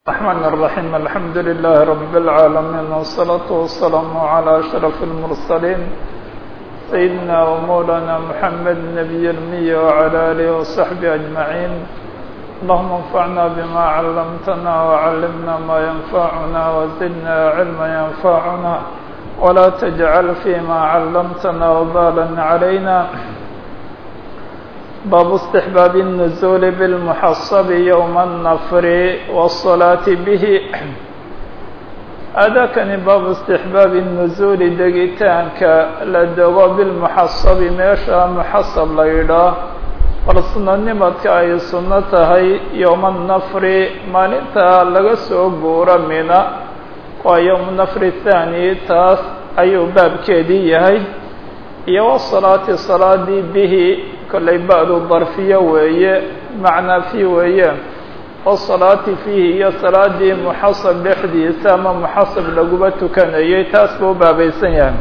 الرحمن الرحيم الحمد لله رب العالمين والصلاة والسلام على أشرف المرسلين سيدنا ومولانا محمد نبي المية وعلى آله وصحبه أجمعين اللهم انفعنا بما علمتنا وعلمنا ما ينفعنا وزدنا علما ينفعنا ولا تجعل فيما علمتنا وبالا علينا باب استحباب النزول بالمحصب يوم النفر والصلاة به أداكني باب استحباب النزول دقيتانك لدغو بالمحصب ميشا محصب ليدا والسنة نمتك أي سنة هي يوم النفر ما نتا لغسو قورا منا ويوم النفر الثاني تاس أي باب كيدي هي iyo wsalaati salaadii bihi kollay ba-du darfiyo weeye macnaa fi weeye wasalaati fiihi iyo salaadii muxasab dhexdiisa ama muxasab laguba tukanayay taas buu baabaysan yahay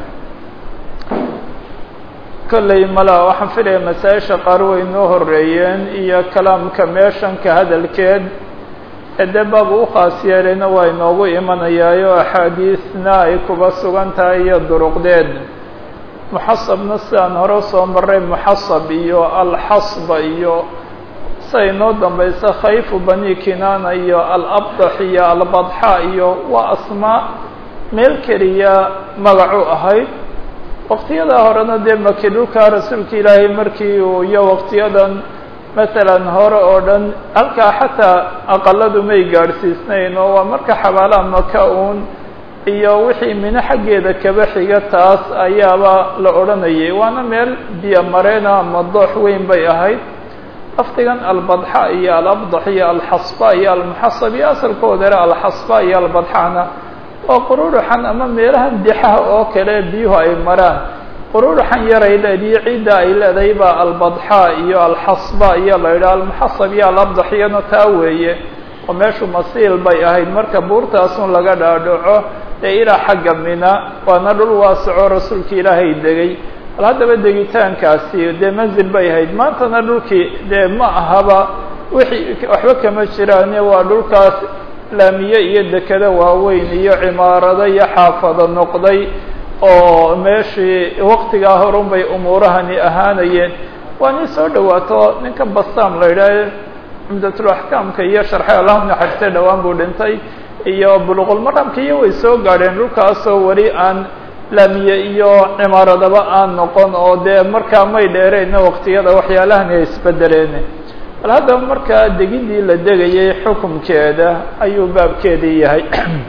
kollay mala waxaan filaya masaa-isha qaar way noo horeeyeen iyo kalaamka meeshanka hadalkeed ede baab u khaas yeelayna waa inoogu imanayaayo axaadiisna ay kuba sugan tahay iyo duruqdeed muxasabna sidaan hore soo maray muxasab iyo alxasba iyo siday noo dambaysa khayfu bani kinaana iyo alabdax iyo albadxa iyo waa asmaa meel keliya magacu ahayd waqtiyadaa horena dee maki dhulkaa rasuulka ilaahay markii uu iyo waqtiyadan masalan hore oo dhan halkaa xataa aqaladu may gaadhsiisnayn oo waa marka xabaalaha maka uun iyo wixii mino xaggeeda kaba xiga taas ayaaba la odhanayay waana meel biyo mareena ama doox weyn bay ahayd lafdigan albadxa iyo alabdax iyo alxasba iyo almuxasab iyo asalkooda ere alxasba iyo albadxana waa qururuxan ama meelahan dixaha oo kale biyuhu ay maraan qururuxan yaray leediyo ciidda ay leedahay baa albadxa iyo alxasba iyo la yidhaha almuxasab iyo alabdax iyana taa weeye oo meeshu masiil bay ahayd marka buurtaasun laga dhaadhaco ee ilaa xagga mina waana dhul waasaco rasuulka ilaahay degay bal haddaba degitaankaasi dee manzil bay ahayd maantana dhulkii dee ma ahaba wixii waxba kama jiraane waa dhulkaas laamiye iyo dekado waaweyn iyo cimaarado iyo xaafado noqday oo meeshii waqtigaa horun bay umuurahani ahaanayeen waa nin soo dhawaato ninka bastaam la yidhaaha cumdatul axkaamka iyo sharxe allahu naxariiste dhowaan buu dhintay iyo buluqulmaramka iyo way soo gaadheen dhulkaasoo weli aan laamiye iyo cimaaradaba aan noqon oo dee markaa may dheereyna waqtiyada waxyaalahan ay isbedeleen bal haddaba markaa degidii la degayay xukumkeeda ayuu baabkeedii yahay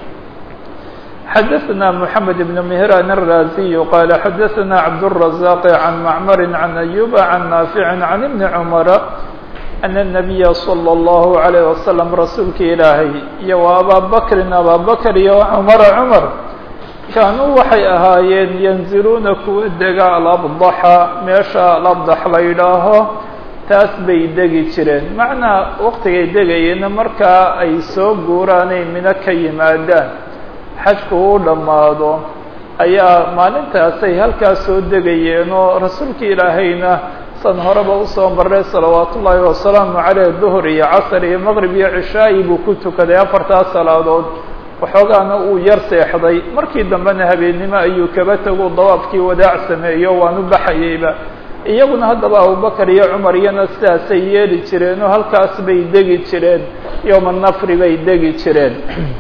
xadaثna mحamed بن مهrان الرازي qال xadaثna cabdالرزاq عن معmr عن أyوب عن ناaفع عن بن cمر أن النبي صلى الله عليه وسلم rasuulka ilaahay iyo و abا bkri abا bkr iyo cmر cmر kaanuu waxay ahaayeen ينزiluuna kuwa dega alabضxa meesha alabdx la yidhaaho taas bay degi jireen macnaa waqtigay degayeenna markaa ay soo guuraanay mino ka yimaadaan xajku uu dhammaado ayaa maalintaasay halkaas soo degayeen oo rasuulka ilaahayna san horeba usoo marray salawaat ullaahi wasalaamu caleyh duhur iyo casr iyo maqrib iyo cishaayi buu ku tukaday afartaas salaadood waxoogaana uu yar seexday markii dambena habeennimo ayuu kaba tagu dawaafkii wadaac sameeyo waanu baxayeyba iyaguna haddaba abubakar iyo cumar iyana sidaasay yeeli jireen oo halkaas bay degi jireen yowma nafri bay degi jireen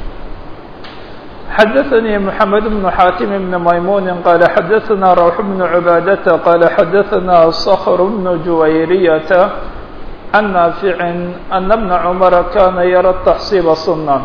xadaثnي محamed بن xاakim بن maymuni qال xadaثna rawx بن عubaadةa qال xadaثna skhr بن juwayriyةa عan naafici أna بna cmara kana yara تaxsiba sunan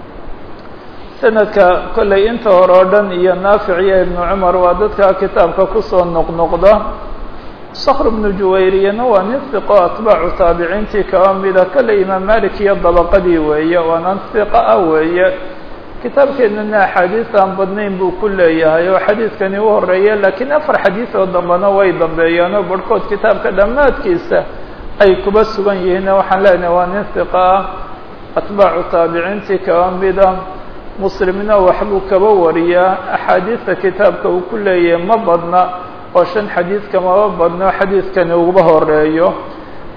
sanadka kollay inta hore o dhan iyo naafic iyo ibn cmar waa dadka kitaabka kusoo noqnoqda skr بن juwayriyana waa nin hiqo atbaacu taabiciintii kaba mida kolley imaam malik iyo dabaqadii weeye waana hiqa ah weeye kitaabkeennana axaadiis aan badnayn buu ku leeyahay oo xadiidkani u horeeya laakiin afar xadiis oo dambena way dambeeyaan oo barhkood kitaabka dhammaadkiisa ay kuba sugan yihiinna waxaan leenahay waa nin hiqa ah atbaacu taabiciintii kaba mida muslimna waxbuu kaba wariyaa axaadiista kitaabka uu ku leeyahay ma badna oo shan xadiis kamaba badno xadiidkani uguba horeeyo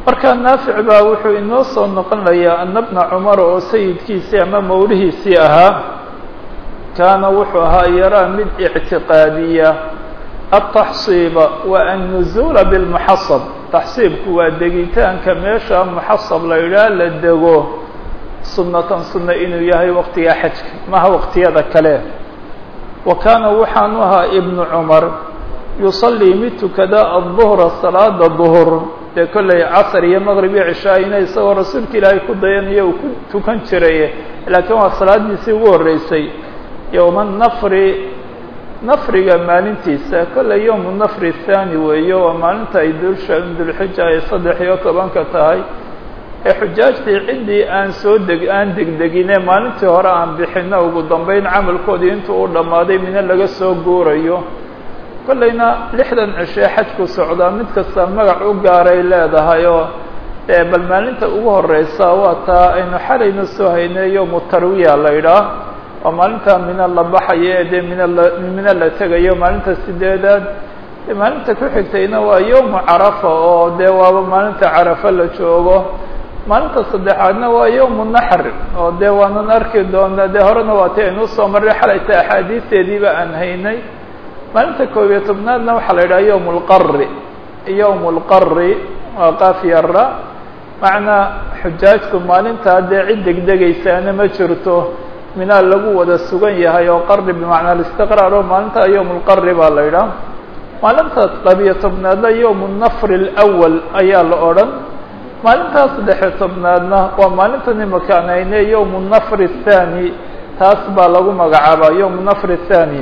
marka naafic baa wuxuu inoo soo noqonayaa ana bna cumar oo sayidkiisii ama mawlihiisii ahaa kaana wuxuu ahaa yaraa mid ictiqaadiya ataxsiiba wa annuzuula bilmuxasab taxsiibku waa degitaanka meesha muxasab la yidhaah la dego sunnatan sunna inuu yahay waqtiga xajka maha waqtiyada kale wa kaana waxaanu ahaa ibnu cumar yusallii mid tukada adduhra salaada duhur dee kollay casar iyo maqrib iyo cishaayina isagoo rasuulka ilaahay ku dayanayo uu ku tukan jiray laakiin waa salaadiisii ugu horreysay yowma nafri nafriga maalintiisa kollay yowmu nafri thaani weeyo waa maalinta ay dulsha dulxija ay saddex iyo tobanka tahay ee xujaajtii ciddii aan soo deg aan degdegine maalintii hore aan bixino ugu dambeyn camalkoodii intuu u dhammaaday mino laga soo guurayo kollayna lixdan cishee xajku socdaa mid kasta magac u gaaray leedahay oo dee bal maalinta ugu horeysa waa taa aynu xalayna soo haynay yowmu tarwiya la idhaah waa maalinta mina la baxayo ee dee mina la mina la tegayo maalinta sideedaad maalinta ku xigtayna waa yowmu carafa oo dee waaba maalinta carafa la joogo maalinta saddexaadna waa yowmu naxr oo dee waanan arki doonaa dee horena waa ti aynu usoo marray xalayta axaadiisteediiba aan haynay maalinta koob iyo tobnaadna waxaa la yidhaha yowm lqari yowm lqari waa qaafyara macnaa xujaajku maalintaa dee cid degdegaysaana ma jirto minaa lagu wada sugan yahay oo qari bimacnaa alistiqraar oo maalinta yowm lqari baa la yidhaha maalinta labiyo tobnaadna yowm nafri اlأwal ayaa la odhan maalintaa saddexiyo tobnaadna waa maalintan imakaan hayne yowm nafri الthani taas baa lagu magacaabaa yowm nafri الthani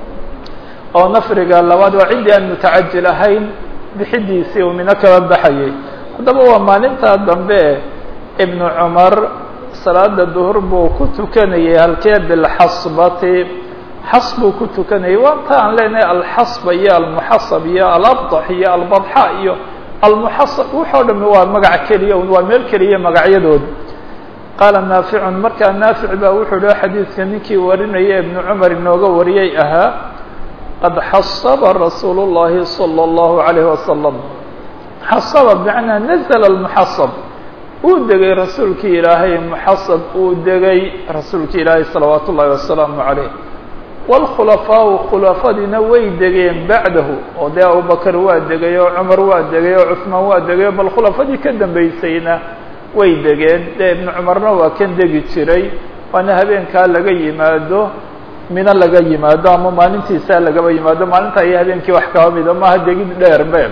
oo nafriga labaad waa ciddii aan mutacajil ahayn bixidiisii uu mino kaba baxayay haddaba waa maalintaa dambe ibnu cumar salaada duhur buu ku tukanayay halkee bilxasbati xas buu ku tukanayay waa ta aan leenahay alxasba iyo almuxasab iyo alabdax iyo albadxa iyo almuxasab waxoo dhami waa magac keliya waa meel keliya magacyadood qaala naaficun markaa naafic baa wuxuu dhaha xadiidka ninkii warinaya ibnu cumar inooga wariyay ahaa qad xasaba rasuul الlahi salى الlahu عalayه wasalam xasaba bmacnaa nazla اlmuxasab uu degay rasuulkii ilaahay muxasab uu degay rasuulki ilaahay salawaat ullahi wasalaamu عalayh wاlkhulafaau khulafadiina way degeen bacdahu oo dee abubakr waa degay oo cumar waa degay oo cusmaan waa degay bal khulafadii ka dambeysayna way degeen dee ibnu cumarna waa kan degi jiray waana habeenkaa laga yimaado mino laga yimaado ama maalintiisaa lagaba yimaado maalinta iyo habeenkii wax kaba mida maaha degid dheer be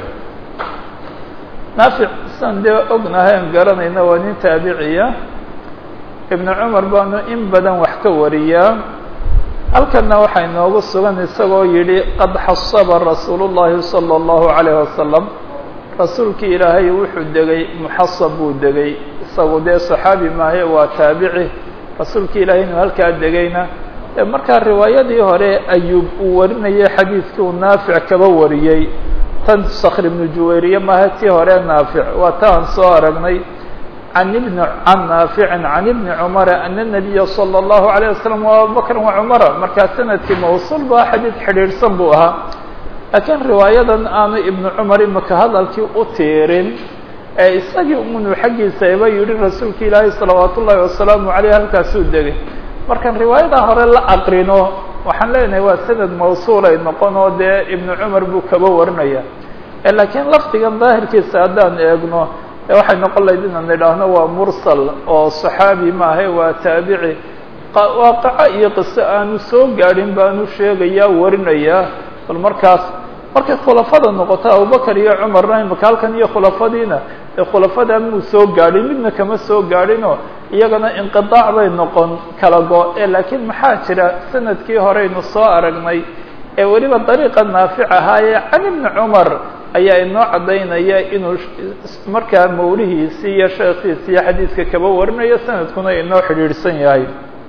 naafic san dee ognahay an garanayna waa nin taabiciya ibnu cumar baanu in badan wax ka wariyaa halkana waxaa inoogu sugan isagoo yidhi qad xasaba rasuulu llahi salى اllahu عalayh wasalam rasuulkii ilaahay wuxuu degay muxasab buu degay isagu dee saxaabi maahe waa taabici rasuulkii ilahay inuu halkaa degayna markaa riwaayadii hore ayuub uu warinayay xadiidkii uu naafic kaba wariyey tan skr ibnu juwayriye maaha tii hore naafic waa ta aan soo aragnay an ibn can naaficin can ibni cumara ana nabiya salى اllahu عalيه wasalam wa abubakr wa cumara markaa sanadkii mawsuul ba xadiid xidhiidhsan buu ahaa laakiin riwaayadan aanu ibnu cumar imaka hadalkii u tiirin ee isagii unu xaggiisa iba yidhi rasuulka ilaahay salawaat ullahi wasalaamu aleyh halkaasuu degay markaan riwaayadaa hore la aqrino waxaan leenahay waa sanad mawsuul ay noqon oo dee ibnu cumar buu kaba warinaya laakiin lafdigan daahirkiisa haddaan eegno e waxay noqon lahayd inaan idhaahno waa mursal oo saxaabi maahe waa taabici waaqaco iyo qiso aanu soo gaadhin baanu sheegayaa warinayaa bal markaas markay khulafada noqoto abubakar iyo cumarna imaka halkan iyo khulafadiina ee khulafada muu soo gaadhin midna kama soo gaadhinoo iyagana inqiaac bay noqon kala go e laakiin maxaa jira sanadkii horeynu soo aragnay ee weliba dariiqa naafic ahaayee can ibni cumar ayaa inoo caddaynaya inuu markaa mawlihiisii iyo sheekiisi iyo xadiidka kaba warinayo sanadkuna inoo xidhiidhsan yahay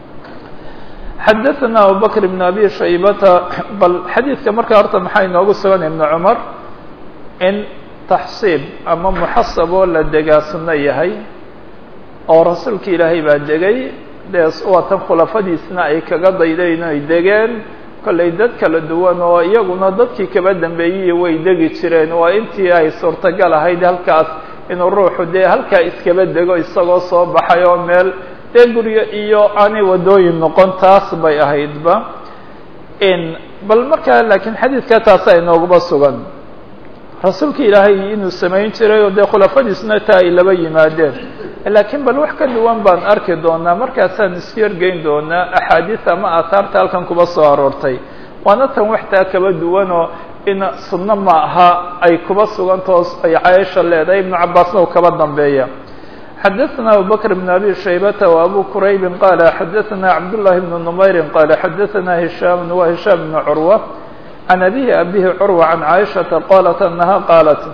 xadaثna abubakr بn abi shaybata bal xadiidka markaa horta maxaa inoogu sugan ibn cumar in taxsiib ama muxasab oo la degaa sunno yahay oo rasuulka ilaahay baa degay dee waa tan khulafadiisna ay kaga daydayn ay degeen kollay dad kala duwan oo iyaguna dadkii kaba dambeeyey way degi jireen waa intii ay suurtagal ahayd halkaas inuu ruuxu dee halkaa iskaba dego isagoo soo baxay oo meel dee guryo iyo aanay waddooyin noqon taas bay ahaydba bal markaa laakiin xadiidka taasa inooguba sugan rasuulka ilaahay inuu samayn jiray oo dee khulafadiisuna taa ay laba yimaadeen laakiin bal wax ka duwan baan arki doonaa markaasaan isu yargeyn doonaa axaadiis ama aahaarta halkan kuba soo aroortay waana tan waxtaa kaba duwanoo in sunno ma aha ay kuba sugantao ay caaisha leedahay ibnu cabaasna uu kaba dambeeya xadaثna abubakr bn abi shaybata وabu quraybi qala xadaثna cabdالlahi bn نmayri qala xadaثna hishaam wa hishaam bn curwa can abihi abihi curwa can caaishaةa qalat anaha qaalat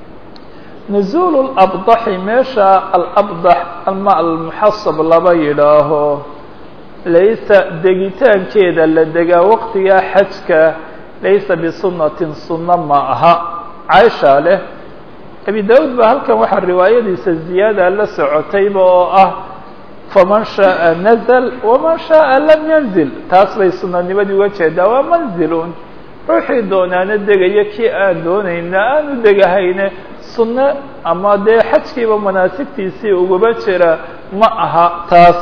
nuزul اlabdaxi meesha alabdax ama almuxasab laba yidhaaho laysa degitaankeeda la degaa waqtigaa xajka laysa bisunatin sunno ma aha caaisha leh abi da-uud ba halkan waxaa riwaayadiisa ziyaada la socotayba oo ah faman shaءa nazl waman shaءa lam yanzil taas bay sunanimadii uga jeedaa waa manzilun ruuxii doonaana degaya kii aan doonayna aanu degahayne sunno ama dee xajkiiba manaasigtiisii uguba jira ma aha taas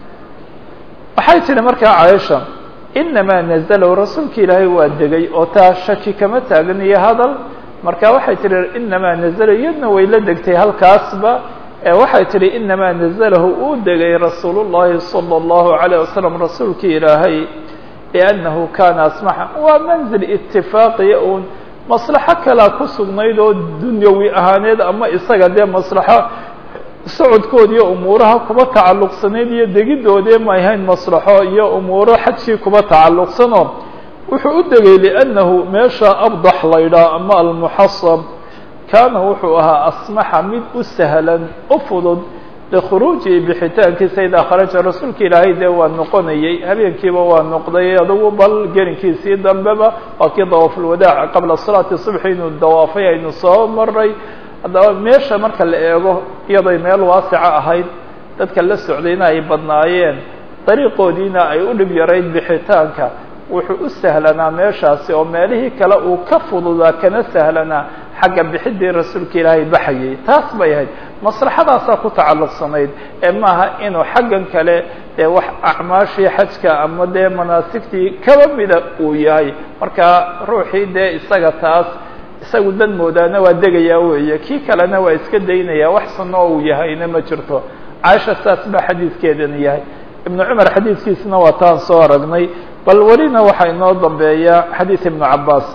waxay tihi markaa caaisha inamaa nazlow rasuulka ilaahay waa degay oo taa shaki kama taagan iyo hadal marka waxay tihi inamaa nazla iyadna way la degtay halkaasba waxay tihi inamaa naزlahu uu degay rasuul الlahi salى الlahu عalيه wasalam rasuulkii ilaahay liأnnahu kana asmaxa waa manzil itifaaqiya uun maslaxo kalaa ku sugnayd oo dunyawi ahaaneed ama isaga dee maslaxo socodkood iyo umuuraha kuba tacalluqsanayd iyo degidoodee ma ahayn maslaxo iyo umuuro xajkii kuba tacalluqsanoo wuxuu u degay liأnnahu meesha abdax laydhaa ama almuxasab kaana wuxuu ahaa asmaxa mid u sahlan u fudud likhuruuji bixitaankiisa idaa kharaja rasuulka ilaahay dee waa noqonayey habeenkiiba waa noqday adugu bal gelinkiisii dambeba waa kii dawaafulwadaac qabla salaati subxi inuu dawaafay aynu soo maray haddaba meesha marka la eego iyaday meel waasica ahayd dadka la socdayna ay badnaayeen dariiqoodiina ay u dhib yarayd bixitaanka wuxuu u sahlanaa meeshaasi oo meelihii kale uu ka fududaa kana sahlanaa xagga bixidii rasuulka ilaahay baxayay taas bay ahayd maslaxadaasaa ku tacalluqsanayd ee maaha inuu xaggan kale dee wax acmaashii xajka ama dee manaasigtii kaba mida uu yahay marka ruuxii dee isaga taas isagu dan moodaana waa degayaa weeye kii kalena waa iska daynaya wax sunno uu yahayna ma jirto caaisha saas baa xadiidkeedana yahay ibnu cumar xadiidkiisna waa taan soo aragnay bal welina waxaa inoo dambeeya xadiid ibnu cabaas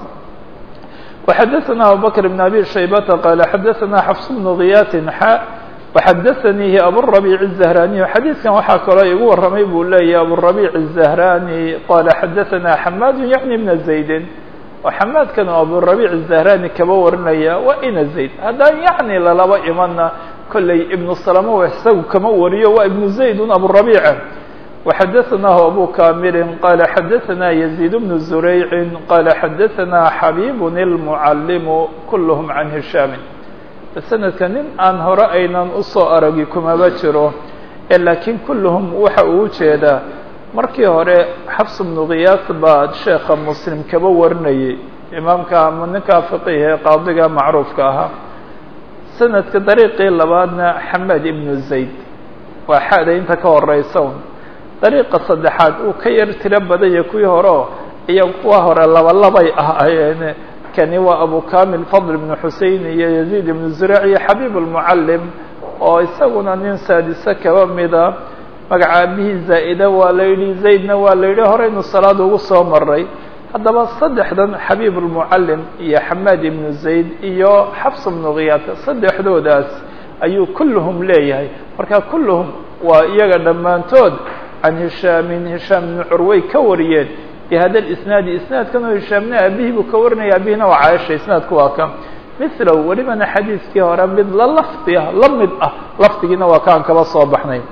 وxadثna abubكر بن أbي شhaybةa qال xadثna xفص بن غiyاt xا وxadثnيhi abالربيع الزهراني xadيiثkan waxaa kaloo igu waramay buu leeyahy abالربيع الزهراني qال xadثna حmاd yعnي بن زaيد xamaadkan oo abالربيع الزهراني kaba warinaya waa ina زayd haddaan yعnي lalaba imana kolley iبن سلمة isagu kama wariyo waa iبن زayd abالربيع وxadثnah أbو كاmل qال xadثna يزيد بن زريع qال xadثna xبيب المعلم كلهم عن هiشhام سندka nin aan hore aynan usoo aragi kumaba jiro lakiin كلهم waxa uu jeedaa markii hore xفص بن غiyاas baa sheeka mسلم kaba warinayay imaamka ama ninka فقيه ee qaadiga macruufka ahaa sanadka dariiqii labaadna xmad iبن زayd waa xada inta ka horeysa dariiqa saddexaad uu ka yar tiro badanya kuwii horeo iyo kuwa hore laba labay ahaayeen kani waa abu kamil fadl ibnu xusein iyo yaziid ibnu zuraac iyo xabiib almucallim oo isaguna nin saadise kaba mida magaca abihii zaa'ida waa la yidhi zaydna waa la yidhi horeynu salaad ugu soo maray haddaba saddexdan xabiib almucallim iyo xamaad ibnu zayd iyo xafs ibnu khiyaat saddexdoodaas ayuu kulluhum leeyahay marka kulluhum waa iyaga dhammaantood can hishaamin hishaam ibnu curway ka wariyeen bihada lisnaadi isnaadkan oo hishaamna aabihii buu ka warinaya abihina waa caaisha isnaadku waa ka milow welibana xadiiskii hore mid la lafdi ah la mid ah lafdigiina waa kaan kaba soo baxnay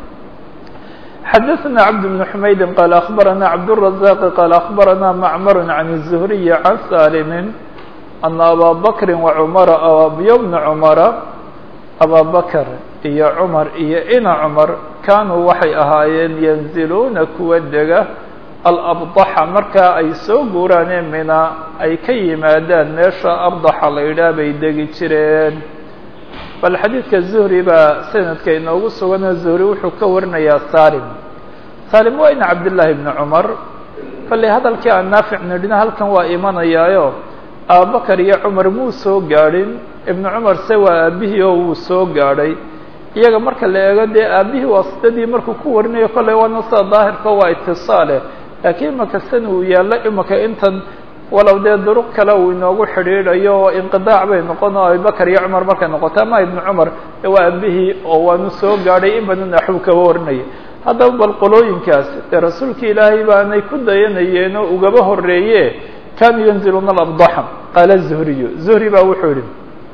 xadaثna cabd بن حmaydi qال أخbarana cabdالرaزاq qال أخbarana macmar عan الزهriي عan salimi أna abا bakri وcmara abiyo bna cmara abا bakr iyo cmar iyo ina cmar kaanuu waxay ahaayeen yanziluuna kuwa dega alabdaxa markaa ay soo guuraanee mina ay ka yimaadaan meesha abdaxa la yidhaah bay degi jireen bal xadiidka zuhri baa sanadka inoogu suganoo zuhri wuxuu ka warinayaa salim salim waa in cabdillaahi bni cumar bale hadalkii aan naafic nidhina halkan waa imanayaayo abubakar iyo cumar muu soo gaadhin ibnu cumar se waa aabihii oo wuu soo gaadhay iyaga marka la eego dee aabihii waasidadii markuu ku warinayo kolley waana sida daahirka waa itisaale laakiin imaka san uu yaallo imaka intan walow dee duruq kale uu inoogu xidhiidhayo oo inqidaac bay noqon oo abubakar iyo cumar markay noqoto ama ibnu cumar waa aabihii oo waanu soo gaadhay in badan axuu kaba warinaya haddaba bal qolooyinkaas dee rasuulka ilaahay baanay ku dayanayeen oo ugaba horeeye kanuu yanziluna alabdaxa qaala zuhriyu zuhri baa wuxuu yihi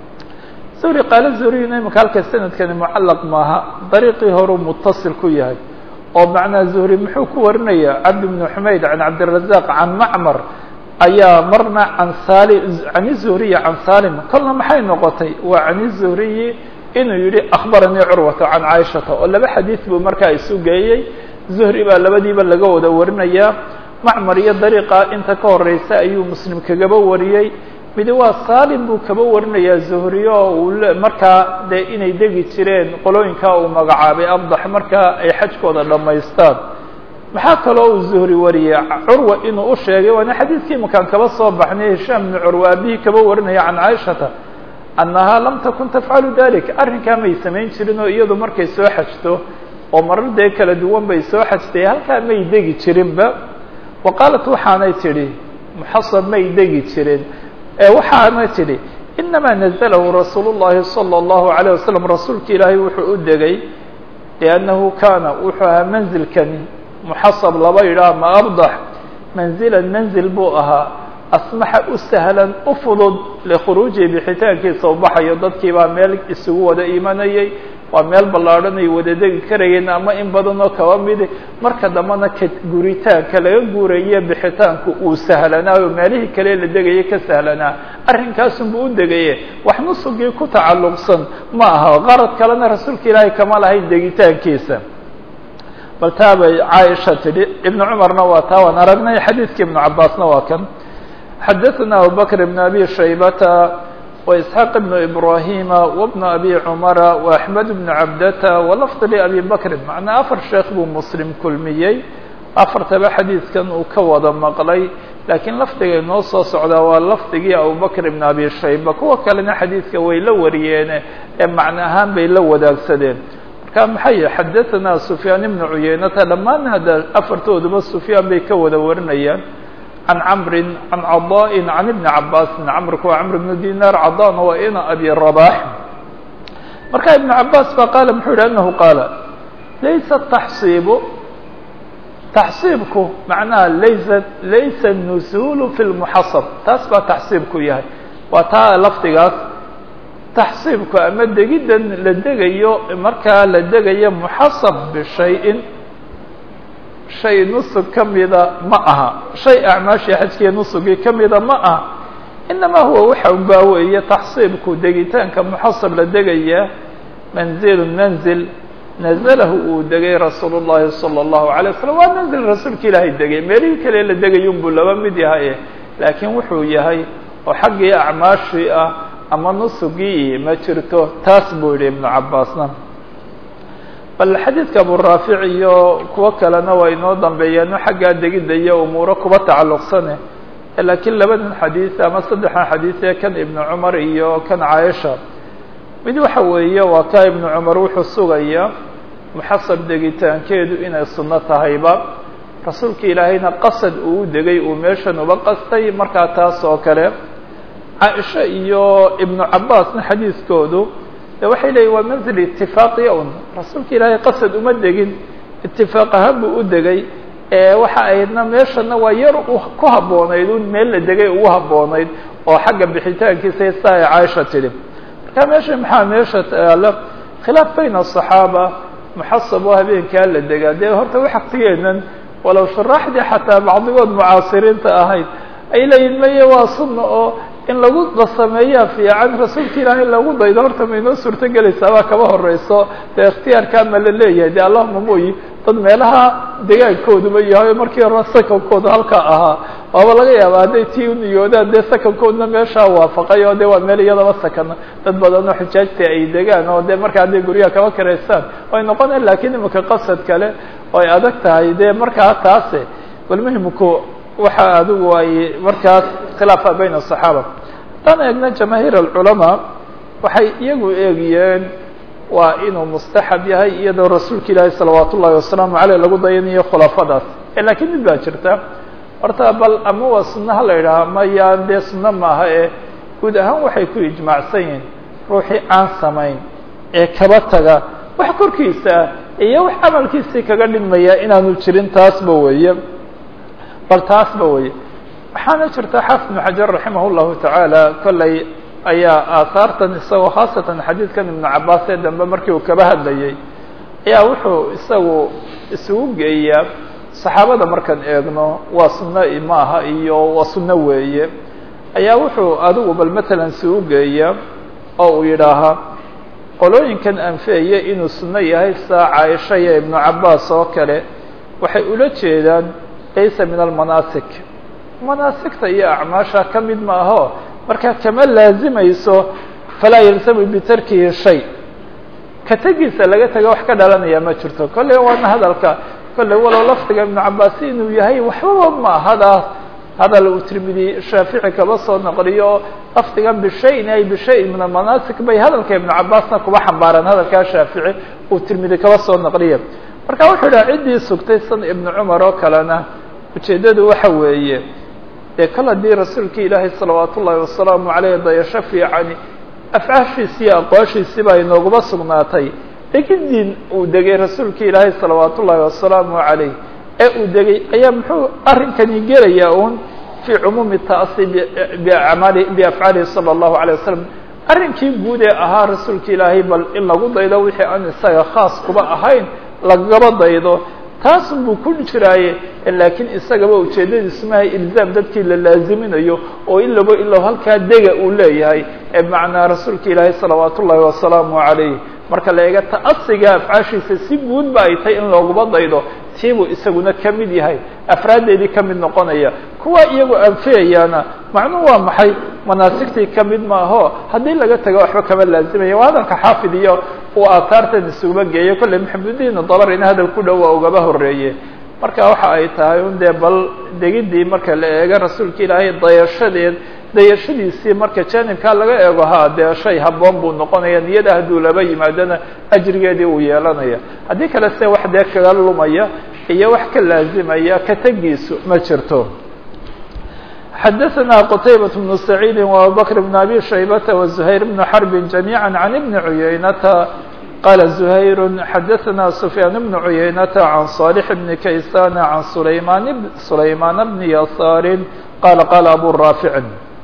zuhri qaala zuhriyuna imika halka sanadkani mucallaq maaha dariiqii horuu mutasil ku yahay oo macnaa zuhri muxuu ku warinaya cabdi bni xumayd can cabdirazaq can macmar ayaa marna can sali can zuhriyi can salim kolna maxay noqotay waa can zuhriyi inuu yihi akhbaranii curwata can caaishata oo laba xadiid buu markaa isu geeyey zuhri baa labadiiba laga wada warinayaa macmar iyo dariiqa inta ka horeysa ayuu muslim kagaba wariyey midi waa salim buu kaba warinayaa zuhri oo uu markaa dee inay degi jireen qolooyinkaa uu magacaabay abdax markaa ay xajkooda dhammaystaan maxaa kaloo uu zuhri wariyey curwa inuu u sheegay waana xadiidkii makaan kaba soo baxnay hishaam bni curwa aabihii kaba warinaya can caaishata annahaa lam takun tafcalu dalik arrinkaa may samayn jirin oo iyadu markay soo xajto oo marar dee kala duwan bay soo xajtay halkaa may degi jirinba wa qaalat waxaanay tidhi muxasab may degi jirin ee waxaanay tidhi inamaa nazalahu rasuulu llahi salى اllahu alayه wasalam rasuulka ilaahay wuxuu u degay liannahu kaana wuxuu ahaa manzilkani muxasab laba yidhaah ma abdax manzilan manzil buu ahaa asmaxa u sahlan u fudud likhuruujihi bixitaankiisa u baxayo dadkii baa meel isugu wada imanayay waa meel ballaadhan ay wada degi karayeen ama in badan oo kaba midi marka dambena ka guritaanka laga guuraye bixitaanku uu sahlanaayo meelihii kale la degaya ka sahlanaa arrinkaasunbuu u degaye wax nusugii ku tacalluqsan ma aha qarad kalena rasuulka ilaahay kama lahayn degitaankiisa bal taa bay caaisha tidhi ibnu cumarna waa taa waan aragnay xadiidkii ibnu cabaasna waa kan xadaثna abubakr bn abi shaybata وإسحاq بن إbrahima وبن أbي cmara وأحmed بن cabdata وlفظ لأbي bakri macnaa afar sheekh buu mslim kulmiyey afartaba xadiidkan uu ka wada maqlay laakiin lafdiga inoo soo socdaa waa lafdigii abubakr بn abi shayba kuwa kalena xadiidka way la wariyeene ee macno ahaan bay la wadaagsadeen marka maxay xadaثna سufyaan بn cuyeynata dhammaan hadda afartooduba sufyaan bay ka wada warinayaan عن cمr عن cضاء عن بن cabاس cمrku waa cمr بن dinar cضاna waa ina abي رباح marka iبن cabاs ba qاl mxuu yihi أنه qاaل laysa التxصيب تxصيibku مaعnaha laysa laysa النزuل في المحaصب taas baa تxصيibku yahay waa taa lafdigaas تxصيibku ama degidan la degayo markaa la degayo محaصب بشhayء shay nusug ka mida ma aha shay acmaashii xajkiiya nusugii ka mida ma aha inamaa huwa waxa baa weeye taxsiibku degitaanka muxasab la degaya manzilu manzil nazalahu uu degay rasuul llahi salى اllahu alay wasalam waa manzil rasuulka ilaahay degay meelihii kale la degayun buu laba mid yahay laakiin wuxuu yahay oo xaggii acmaashii ah ama nusugii ma jirto taas buu yihi ibnu cabaasna bal xadiidka aburaafic iyo kuwo kalena waa inoo dambeeyaano xaggaa degidda iyo umuuro kuba tacalluqsane laakiin labadan xadiid ama saddexdan xadiid ee kan ibnu cumar iyo kan caaisha mid waxa weeye waa ka ibnu cumar wuxuu sugaya muxasab degitaankeedu inay sunno tahayba rasuulka ilaahayna qasad uu u degay uu meeshan uba qastay markaa taas oo kale caaisha iyo ibnu cabaasna xadiidkoodu de waxay leeyihin waa manzil itifaaqi un rasuulka ilaahay qasad uma degin itifaaq ahaan buu u degay waxa aydna meeshana waa yar ku habboonayd un meel la degay ugu habboonayd oo xagga bixitaankiisa saa ay caaisha tidhi marka meesha maxaa meesha taala khilaaf bayna aصaxaaba muxasab oo habeenkaa la degaa dee horta waxaktigeenan walow shuraaxdii xataa bacdigood mucaasiriinta ahayd ay leeyihin maye waa sunna oo in lagu sameeyaa fiican rasuulka ilaahay lagu daydo horta ma inoo suurto gelaysaa baa kaba horeyso dee ikhtiyaarkaa ma la leeyahay de allahuma mooyi dad meelaha degaankooduba yahay markii hore sakankooda halkaa ahaa waaba laga yaaba hadday tii u niyoodaan dee sakankoodna meeshaa waafaqay oo de waa meel iyadaba sakana dad badan oo xujaajta ay degaan oo de markaa hadday guryaha kaba karaystaan way noqoneen lakiin imika qasad kale oo ay adag tahay de markaa taase bal muhimku waxa adigu ay markaas khilaafa bayna الصaxaaba haddaan eegna jamaahiir alculamaa waxay iyagu eegiyeen waa inuu mustaxab yahay iyadoo rasuulka ilaahi salawaat ullahi wasalaamu aleyh lagu dayanayo khulafadaas lakiin mid baa jirta horta bal ama waa sunno ha la yidhaha mayaan dee sunno maaha ee guud ahaan waxay ku ijmaacsan yihiin ruuxii aan samayn ee kaba taga wax korkiisa ah iyo wax camalkiisii kaga dhigmaya inaanu jirin taasba weeye bal taasba weeye waxaana jirta xaafid ibnu xajar raximah llahu tacaala kolley ayaa aahaartan isagoo khaasatan xadiidkan ibnu cabaas ee dambe markii uu kaba hadlayay ayaa wuxuu isagu isugu geeyaa saxaabada markaan eegno waa sunno ma aha iyo waa sunno weeye ayaa wuxuu adigu bal matalan isugu geeyaa oo uu yidhaahaa qolooyinkan anfeeye inuu sunno yahay saa caaisha iyo ibnu cabaas oo kale waxay ula jeedaan laysa min almanaasik manaasigta iyo acmaasha ka mid ma aho markaa kama laazimayso falaa yalzamu bitarkihi shay ka tegiisa laga taga wax ka dhalanaya ma jirto kolley waana hadalka kolley walow lafdiga ibnu cabaasi inuu yahay waxbaba ma hadaas hadal uu tirmidi shaafici kaba soo naqliyo lafdigan bishayin ay bishayin min almanaasik bay hadalka ibnu cabaasna kuba xambaaraan hadalkaa shaafici uu tirmidi kaba soo naqliya marka wuxuu idhaha ciddii sugtay san ibnu cumar oo kalena ujeeddadu waxa weeye dee kal haddii rasuulka ilaahay salawaat ullaahi wasalaamu caleyh dayasho fiicani afcaashiisi iyo aqwaashiisi baa inooguma sugnaatay degidii uu degay rasuulka ilaahay salawaat ullaahi wasalaamu caleyh ee uu degay ayaa muxuu arrinkani gelayaa un fii cumuumi ta'asi biamaali biafcaalihi sala allahu alay wasalam arrinkii guud ee ahaa rasuulka ilaahay bal in lagu daydo wixii aan isaga khaas kuba ahayn lagaba daydo taasun buu ku jiraaye laakiin isagaba ujeeddadiisu mahay ilzaam dadkii la laaziminayo oo ilaba ilow halkaa dega uu leeyahay ee macnaa rasuulka ilaahay salawaat ullaahi wasalaamu calayh marka la eega ta'asiga afcaashiisa si guud ba ay tahay in looguma daydo tiibuu isaguna ka mid yahay afraaddeedii ka mid noqonaya kuwa iyagu anfiyayaana macnuhu waa maxay manaasigtii ka mid maaho haddii laga tago waxba kama laazimaya waa hadalka xaafid iyo uu aataartan isuguma geeyo kolley maxamudiin dabarina hadal ku dhow waa ugaba horeeye marka waxa ay tahay un dee bal degidii marka la eego rasuulka ilaahay dayashadeed dayashadiisii marka jaanibkaa laga eego ha dee shay haboon buu noqonaya niyada hadduu laba yimaadona ajrigeedii uu yeelanaya haddii kale se wax dee kaga lumaya iyo wax ka laazimaya ka tegiisu ma jirto xadaثna qtaybaة بن سacيidi وabubakr بن abi shaybata وزuhayr بن xرb جamيعا عan بn عuyaynata qala زuhayr xadaثna سfyaan بن عuyaynata عan صالح بn kaysan عan sulayman sulaymaan بn yasaar qala qala abu raafic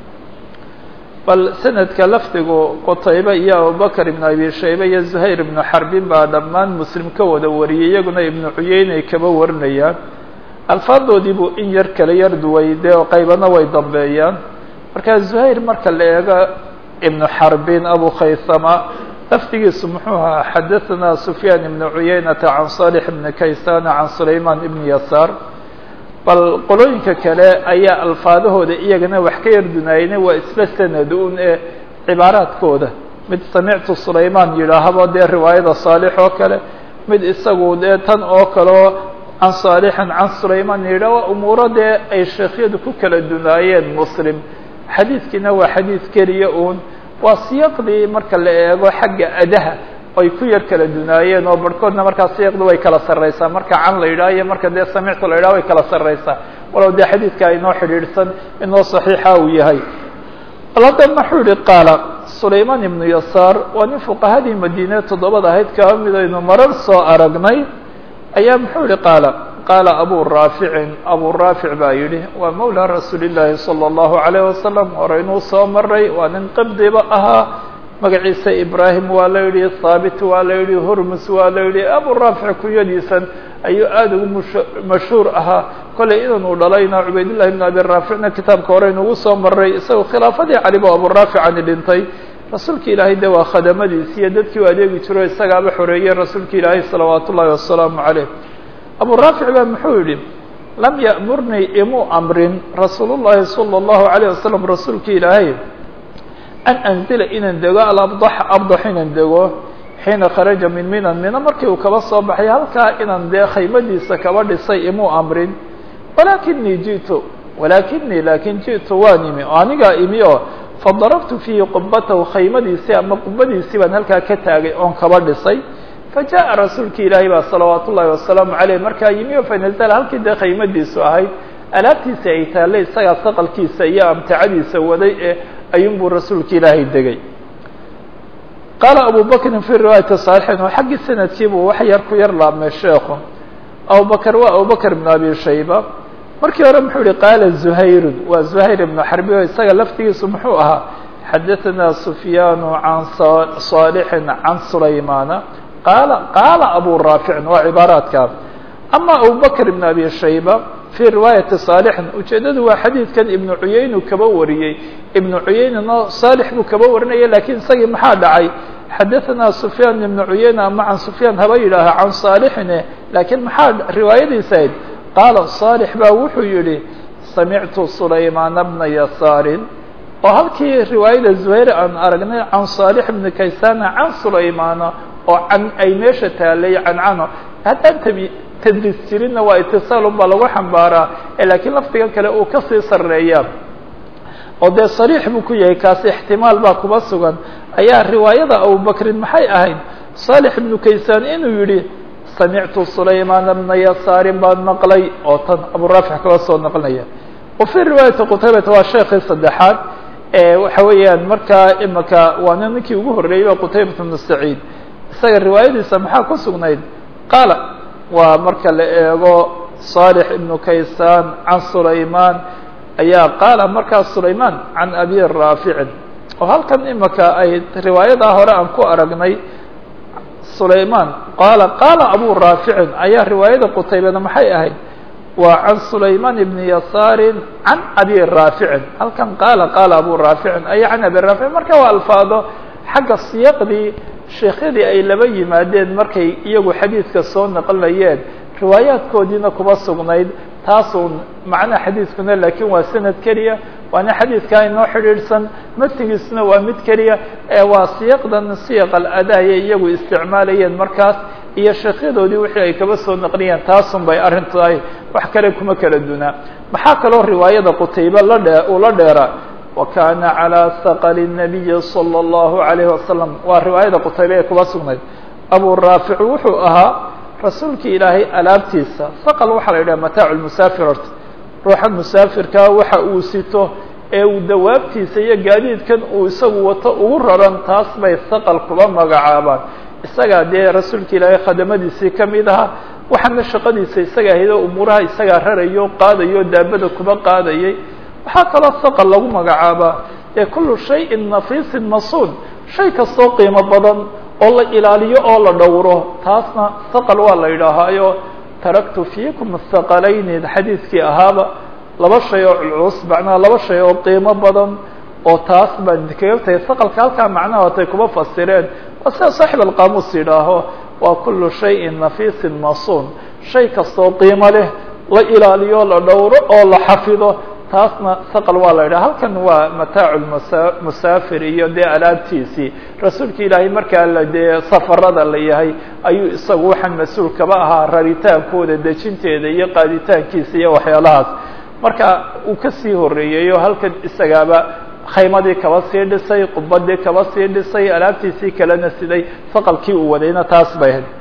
bal sanadka lafdigu qutaybe iyo abubakr ibn abi shaybe iyo zuhayr ibnu xarbin baa dhammaan muslim ka wada wariyay iyaguna ibnu cuyeynay kaba warinayaan alfaadoodii buu in yar kala yar duway dee qaybana way dambeeyaan marka zuhayr marka la eego ibnu xarbin abu khaysama lafdigiisu muxuu ahaa xadaثna sufyaan ibnu cuyeynata can صالح ibni kaysana can sulayman ibni yasaar bal qolooyinka kale ayaa alfaadahooda iyagana wax ka yar dunaayna waa isla sanad un ee cibaaraadkooda mid samictu sulayman yidhaahabo dee riwaayada saalix oo kale mid isagu dee tan oo kaleo can saalixin can sulayman yidha waa umuuro dee ay sheekhyadu ku kala dunaayeen muslim xadiidkiina waa xadiid keliya un waa siyaqdii marka la eego xagga adaha ay ku yar kala dunaayeen oo barhkoodna markaa siyaqdu way kala sarraysaa marka can la yidhaha iyo marka dee samictu la yidhaha way kala sarraysaa walow dee xadiidka inoo xidhiidhsan inoo saxiixa uu yahay bal hadda muxuu yihi qaala sulayman ibnu yasaar waa nin fuqahadii madiine toddobada ahayd kaba mid aynu marar soo aragnay ayaa muxuu yihi qaala qaala abu raaficin abu raafic baa yidhi waa mawla rasuuli llaahi salى اllahu alayh wasalam horeynuu soo maray waa nin qibdiba ahaa magaciisa ibrahim waa la yidhi thaabit waa la yidhi hurmus waa la yidhi abu raafic kunyadiisan ayuu aada ugu mush mashhuur ahaa kollay inanu dhalayna cubaydullahi ibn abi raaficna kitaabka hore inugu soo maray isagoo khilaafadii calibo abu raaficani dhintay rasuulka ilaahay de waa khadamadiisi iyo dadkii u adeegi jiro isagaaba xoreeyey rasuulka ilaahay salawaat ullahi wasalaamu caleyh abu raafic baa muxuu yihi lam ya'murnii imuu amrin rasuul llahi salى اllahu عalيه wasalam rasuulki ilaahay an anzila inaan dego alabdax abdax inaan dego xiina kharaja min minan mina markii uu kaba soo baxay halkaa inaan dee khaymadiisa kaba dhisay imuu amrin walakinii ji'tu walakinii laakin ji'tu waan imi oo anigaa imi oo fadarabtu fiihi qubatahu khaymadiisii ama qubadiisii baan halkaa ka taagay oon kaba dhisay fajaءa rasuulki ilaahay baa salawaat ullahi wasalaamu aleyh markaa yimi o fanazla halkii dee khaymadiisu ahayd alaabtiisa ay taallay isagaa saqalkiisa iyo amtacadiisa waday ee ayuun buu rasuulka ilaahay degay qaala abu bakrin fi riwaayati صaalixin oo xaggii sanadkiibuu wax yar ku yar laabmay sheekhu abubakr waa abubakr ibn abi shayba markii hore muxuu yihi qaala zuhayrun waa zuhayr ibnu xarbi o isaga laftigiisu muxuu ahaa xadaثana sufyaanu can صaalixin can sulaymana qaala qaala abu raaficin waa cibaaraadka ama abubakr ibn abi shayba fii riwaayati saalixin ujeeddadu waa xadiidkan ibnu cuyaynu kaba wariyey ibnu cuyaynana saalix buu kaba warinaya lakiin isagii maxaa dhacay xadaثana sufyaan ibnu cuyayna ama can sufyaan haba yidhaaha can saalixine laakiin maxaa riwaayadiisa ahayd qaala saalix baa wuxuu yihi samictu sulaymaana bna yasaarin oo halkii riwaayada zuhayr aan aragnay can saalix bni kaysana can sulaymaana oo can ay meesha taalay cancano haddaan tabi tadriis jirinna waa itisaalun baa lagu xambaaraa laakiin lafdiga kale uu kasii sareeya oo dee sariix buu ku yahay kaasi ixtimaal baa kuba sugan ayaa riwaayada abubakrin maxay ahayd saalix ibnu kaysaan inuu yihi samictu sulaymaana bna yasaarin baan maqlay oo tan aburaafic kaba soo naqlinaya wa fii riwaayati qutaybata waa sheekii saddexaad waxa weeyaan markaa imaka waana ninkii ugu horreeyey qutaybat bnu saciid isaga riwaayadiisa maxaa ku sugnayd qaala waa marka la eego صالح بن kaysaan can sulayman ayaa qaala markaa sulayman can abi raaficin oo halkan imaka ay riwaayadaa hore aan ku aragnay sulayman qaala qaala abu raaficin ayaa riwaayada qutaybada maxay ahayd waa can sulayman ibni yasaarin can abi raaficin halkan qaala qaala abu raaficin aya can abi raaficin marka waa alfaado xagga siyaqdii sheekhyadii ay laba yimaadeen markay iyagu xadiidka soo naqlinayeen riwaayaadkoodiina kuma sugnayd taasuun macnaha xadiidkuna laakiin waa sanad keliya waana xadiidkaa inoo xidhiidhsan matigiisuna waa mid keliya ee waa siyaqdan siyaq aladaaya iyagu isticmaalayeen markaas iyo sheekyadoodii wixii ay kaba soo naqliyeen taasun bay arrin tahay wax kale kuma kala dunaa maxaa kaloo riwaayada qutaybe la dhe uu la dheera wa kana calى saqli الnabiyi salى اllahu عalayh wasalam waa riwaayada qutaybe ee kuba sugnayd abu raafic wuxuu ahaa rasuulkii ilaahay alaabtiisa saqal waxaa la yidhaha mataacu lmusaafir horta ruuxa musaafirkaa waxa uu sito ee uu dawaabtiisa iyo gaadiidkan uu isagu wato ugu raran taas bay saqal kuba magacaabaan isagaa dee rasuulka ilaahay khadamadiisii ka mid ahaa waxaana shaqadiisa isaga ahayd oo umuuraha isagaa rarayo qaadayo daabada kuba qaadayay waxaa kaloo saqal lagu magacaabaa ee kullu shayin nafiisin masuun shay kastoo qiimo badan oo la ilaaliyo oo la dhowro taasna saqal waa la yidhaahaayo taraktu fiikum saqalayni xadiidkii ahaaba laba shay oo culculus macnaha laba shay oo qiimo badan oo taas baan idinkaga tahay saqalka halkaa macnaha watay kuma fasireen waa sida saaxib alqaamuus yidhaaho waa kullu shayin nafiisin masuun shay kastoo qiimo leh la ilaaliyo la dhowro oo la xafido taasna saqal waa la yidhaha halkan waa mataacu musaafir iyo dee alaabtiisii rasuulka ilaahay markaa la dee safarada la yahay ayuu isagu waxaan mas-uul kaba ahaa raritaankooda dejinteeda iyo qaaditaankiisa iyo waxyaalahaas marka uu kasii horeeyey oo halkan isagaaba khaymadii kaba sii dhisay qubadii kaba sii dhisay alaabtiisii kalena siday saqalkii uu wadayna taas bay ahayd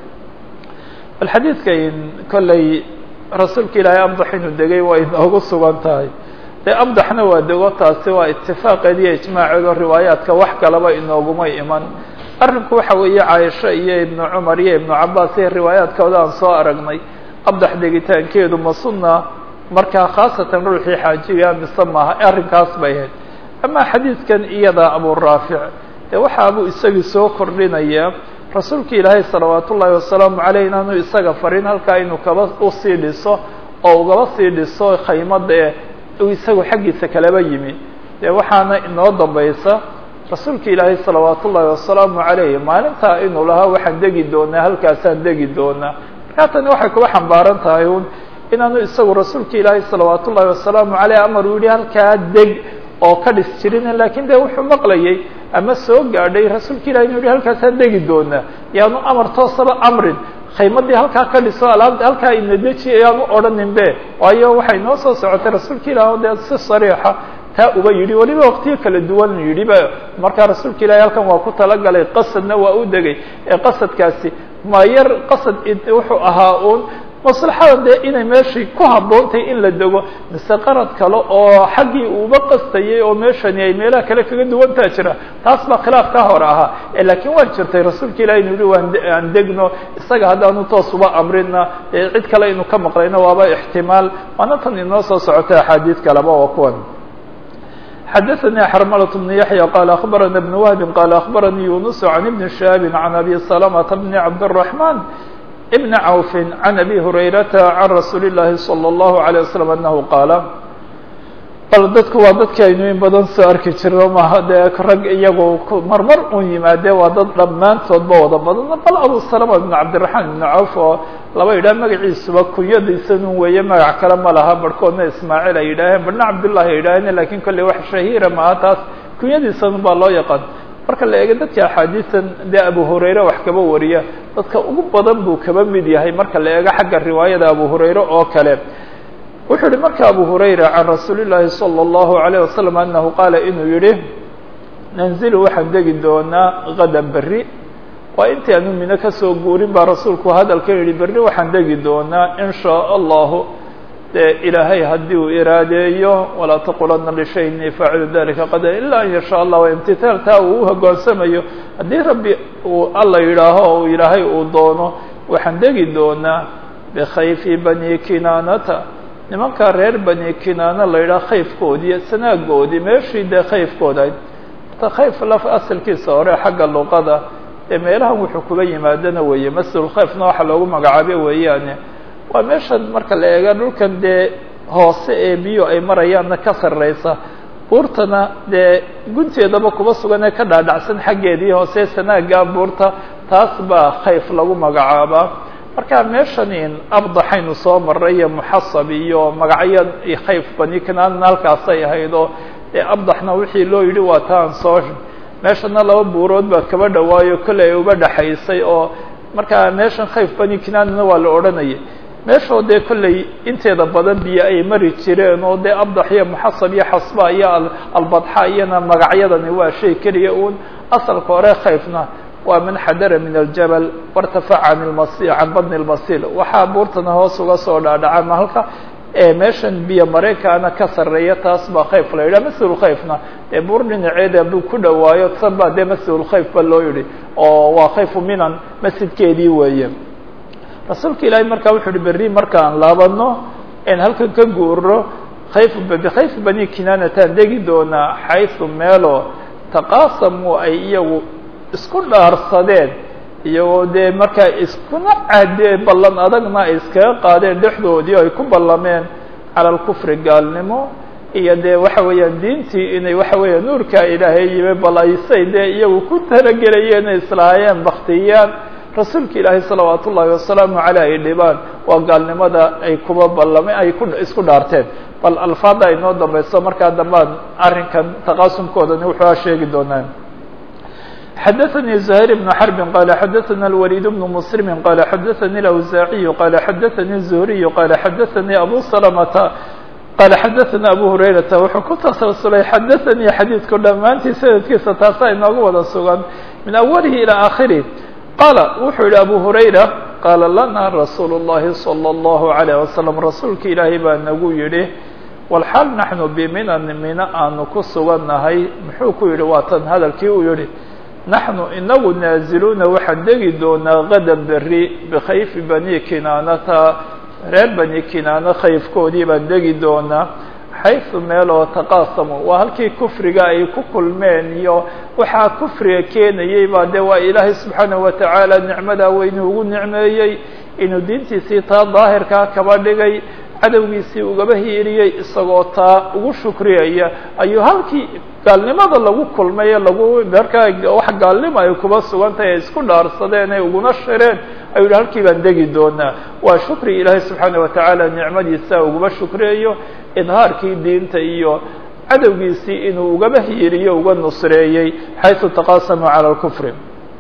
bal xadiidka kolley rasuulka ilaahay amdax inuu degay waa inoogu sugan tahay dee amdaxna waa dego taasi waa itifaaqeed iyo ijmaaceedo riwaayaadka wax kalaba inooguma iman arrinku waxa weeye caaisha iyo ibnu cumar iyo ibnu cabaas iyo riwaayaadkooda aan soo aragnay amdax degitaankeedu ma sunna markaa khaasatan ruuxii xaajiga mise maaha arrinkaas bay ahayd ama xadiidkan iyada abu raafic dee waxaabuu isagii soo kordhinaya rasuulka ilaahay salawaat ullaahi wasalaamu caleyh inaanu isaga farin halkaa inuu kaba usii dhiso oo ugaba sii dhiso khaymada ee uu isagu xaggiisa kalaba yimi dee waxaana inoo dambaysa rasuulka ilaahay salawaat ullaahi wasalaamu caleyh maalintaa inuu lahaa waxaan degi doonaa halkaasaan degi doonaa markaa tani waxay kuba xambaaran tahay un inaanu isagu rasuulka ilaahay salawaat ullahi wasalaamu caleyh amar uu yihi halkaa deg oo ka dhis jirin lakin de wuxuu maqlayay ama soo gaadhay rasuulka ilahi inu yihi halkaasaan degi doonaa yaanu amar toosaba amrin khaymadii halkaa ka dhiso alaabta halkaa inadeji ayaanu odhanin be waayo waxay noo soo socotay rasuulka ilaah dee si sariixa taa uba yidhi weliba waqtiyo kala duwan yidhi ba markaa rasuulka ilahi halkan waa ku talagalay qasadna waa u degay ee qasadkaasi ma yar qasad wuxuu ahaa uun maslaxada dee inay meeshii ku habboontay in la dego mise qarad kale oo xaggii uuba qastayay oo meeshani ay meelaha kale kaga duwantaa jira taas baa khilaaf ka hore ahaa laakiin waa jirtay rasuulka ilahi inu yihi waan aan degno isaga haddaanu toos uba amrina cid kale inu ka maqlayno waaba ixtimaal waana tan inoo soo socotay axaadiid kaleba waa kuwan xadaثnي xrmlة بن yaحyى qال أخbarana بن wهb qال أخbaranii yuنس عن بن شhهاب عن أbي سلمة بن عبدالرحمن بن عوف عن أbي هريرة عن رsuuل اللahi صلى الله عليه وسلم أنه qاaل bal dadku waa dadki aynu in badan soo arki jiro maha dee rag iyagu marmar un yimaade waa dad dhammaantoodba wada badan bal abu salama ibn cabdiraxmaan ibn cawf oo laba yidhaah magaciisuba kunyadiisanun weeye magac kale ma laha barhkoodna ismaaciil ay yidhaaheen barhna cabdullahi ay yidhaaheen lakin kolley wax shahiira maha taas kunyadiisanun baa loo yaqaan marka la eego dadka axaadiisan dee abu hurayre wax kaba wariya dadka ugu badan buu kaba mid yahay marka la eego xagga riwaayada abu hurayre oo kale wuxuu yihi marka abu hurayra can rasuuli llaahi salى اllahu عalيه wasalam anahu qaala inuu yihi nanzilu waxaan degi doonaa gadan berri waa intii aanu mino kasoo guurin baa rasuulku hadalka yihi berri waxaan degi doonaa in shaء allahu dee ilaahay haddii uu iraadeeyo walaa taqulana lishay ini faacilu dalika qadar ila an yasha allah imtitaal taa uu uhoggaansamayo haddii rabbi uu alla yidhaaho o ilaahay uu doono waxaan degi doonaa bikhayfi bani kinaanata nimankaa reer bani kinaana la yidhaha khayfkoodii sanaagoodii meeshii dee khayfkooda ta khayf laf asalkiisa hore xagga luqada ee meelahan wuxuu kuba yimaadana weeye masjidulkhayfna waxa loogu magacaabe weeyaane waa meeshan marka la eega dhulkan dee hoose ee biyo ay marayaanna ka sarreysa buurtana dee gunteedaba kuba sugan ee ka dhaadhacsan xaggeedii hoose sanaagaa buurta taas baa khayf lagu magacaabaa marka meeshan in abdaxaynu soo maray iyo muxasab iyo magacyo khayf bani kanaanna halkaasay ahayd oo dee abdaxna wixii loo yidhi waa taan soo meeshana laba buurood baa kaba dhawaayo kolley ay uba dhaxaysay oo markaa meeshan khayf bani kanaanna waa la odhanayay meeshoo dee kolley inteeda badan biyo ay mari jireen oo dee abdax iyo muxasab iyo xasba iyo albadxa iyana magacyadani waa shay keliya uun asalka hore khayfna waa man xadara min aljabal wartafaca can lmasi can badni lmasil waxaa buurtana hoos uga soo dhaadhaca mahalka ee meeshan biyo mareykaana ka sarreeya taas baa khayf la yidhaha masjidulkhayfna ee buur dhinaceeda hadduu ku dhawaayo tan baa dee masjidulkhayf ba loo yidhi oo waa khayfu minan masjidkeedii weeye rasuulka ilaahay markaa wuxuu yihi berri markaan laabano en halkan ka guuro khayf bikhayf bani kinaanataan degi doonaa xaysu meelo taqaasamu ay iyagu isku dhaarsadeen iyagoo dee markaa iskuna cadee ballan adagna ay iskaga qaadeen dhexdoodii ay ku ballameen cala alkufri gaalnimo iyo dee waxa weeyaan diintii inay waxa weeya nuurkaa ilaahay yimi bal aysay dee iyagu ku talagelayeen inay islahaayeen baktiyaan rasuulka ilaahay salawaat ullaahi wasalaamu caleyh ay dhibaan waa gaalnimada ay kuba ballameen ay ku isku dhaarteen bal alfaada ay noo dambayso markaa dambaan arrinkan taqaasumkoodani wuxuu a sheegi doonaa xdثnي زهير بن حرب qال xdثnا الوليد بن مسلم qال xdثnي الأوزاعي qال xdثnي الزهري qال xdثnي أbو سلمة qال xdثnا أbو هريرة wuxuu ku tasalsulay xdثnي xadيiثku dhammaantii sanadkiisa taasa inoogu wada sugan min أwلihi إلى آخره qاla wuxuu yihi أbو هريرة qاla lana رasuul الlahi صلى الله عليه وسلم rasuulka ilaahay baa nagu yihi والxaal naحnu bminan mina aanu ku sugannahay muxuu ku yihi waa tan hadalkii uu yihi naxnu inagu naaziluuna waxaan degi doonaa gadan berri bikhayfi bani kinaanata reer bani kinaana khayfkoodii baan degi doonaa xaysu meel oo taqaasamu waa halkii kufriga ay ku kulmeen iyo waxaa kufriga keenayey baa dee waa ilaahay subxaanahu watacaala nicmadaa weynu ugu nicmeeyey inuu diintiisii taa daahirkaa kaba dhigay cadowgiisii ugaba hiiriyey isagoo taa ugu shukriyaya ayuu halkii gaalnimada lagu kulmay lagu markaa wax gaalnimo ay kuba sugan tahay ay isku dhaarsadeen ay uguna shireen ayuu yihi halkii baan degi doonaa waa shukri ilaahay subxaana watacaala nicmadiisa ugaba shukriyayo idhaarkii diinta iyo cadowgiisii inuu ugaba hiiriyo uga nusreeyey xayثu taqasamuu calى اlkufri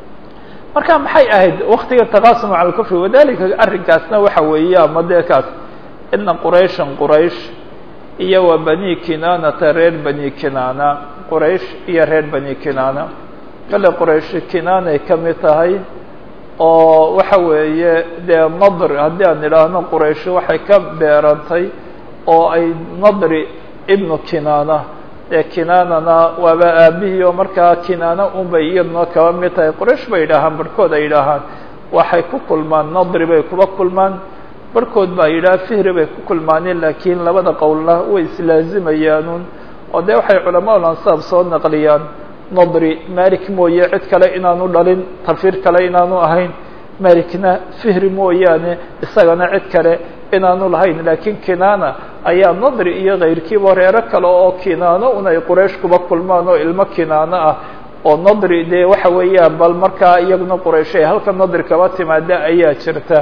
marka maxay ahayd waktiga taqasumu calى اlkufri wadalika arrinkaasna waxa weeye ama dee kaas ina qurayshan quraysh iyo wa bani kinanata reer bani kinana quraysh iyo reer bani kinana kale quraysh kinanay ka mid tahay oo waxa weeye dee nadr haddii aan idhaahno quraysh waxay ka beerantay oo ay nadri ibnu kinana ee kinanana waaba aabihii oo markaa kinana un bay iyaduna kaba mid tahay quraysh bay yidhaahaan barhkood ay yidhaahaan waxay ku kulmaan nadri bay kuba kulmaan barhkood baa yidhaha fihri bay ku kulmaaneen laakiin labada qowlna way islaazimayaanuun oo dee waxay culamaul ansaab soo naqliyaan nadri malik mooye cid kale inaanu dhalin tafir kale inaanu ahayn malikna fihri mooyaane isagana cid kale inaanu lahayn laakiin kinana ayaa nadri iyo kayrkiiba reero kale oo kinano un ay quraysh kuba kulmaan oo ilmo kinano ah oo nadri dee waxa weeyaan bal markaa iyaguna quraysh ay halka nadri kaba timaada ayaa jirta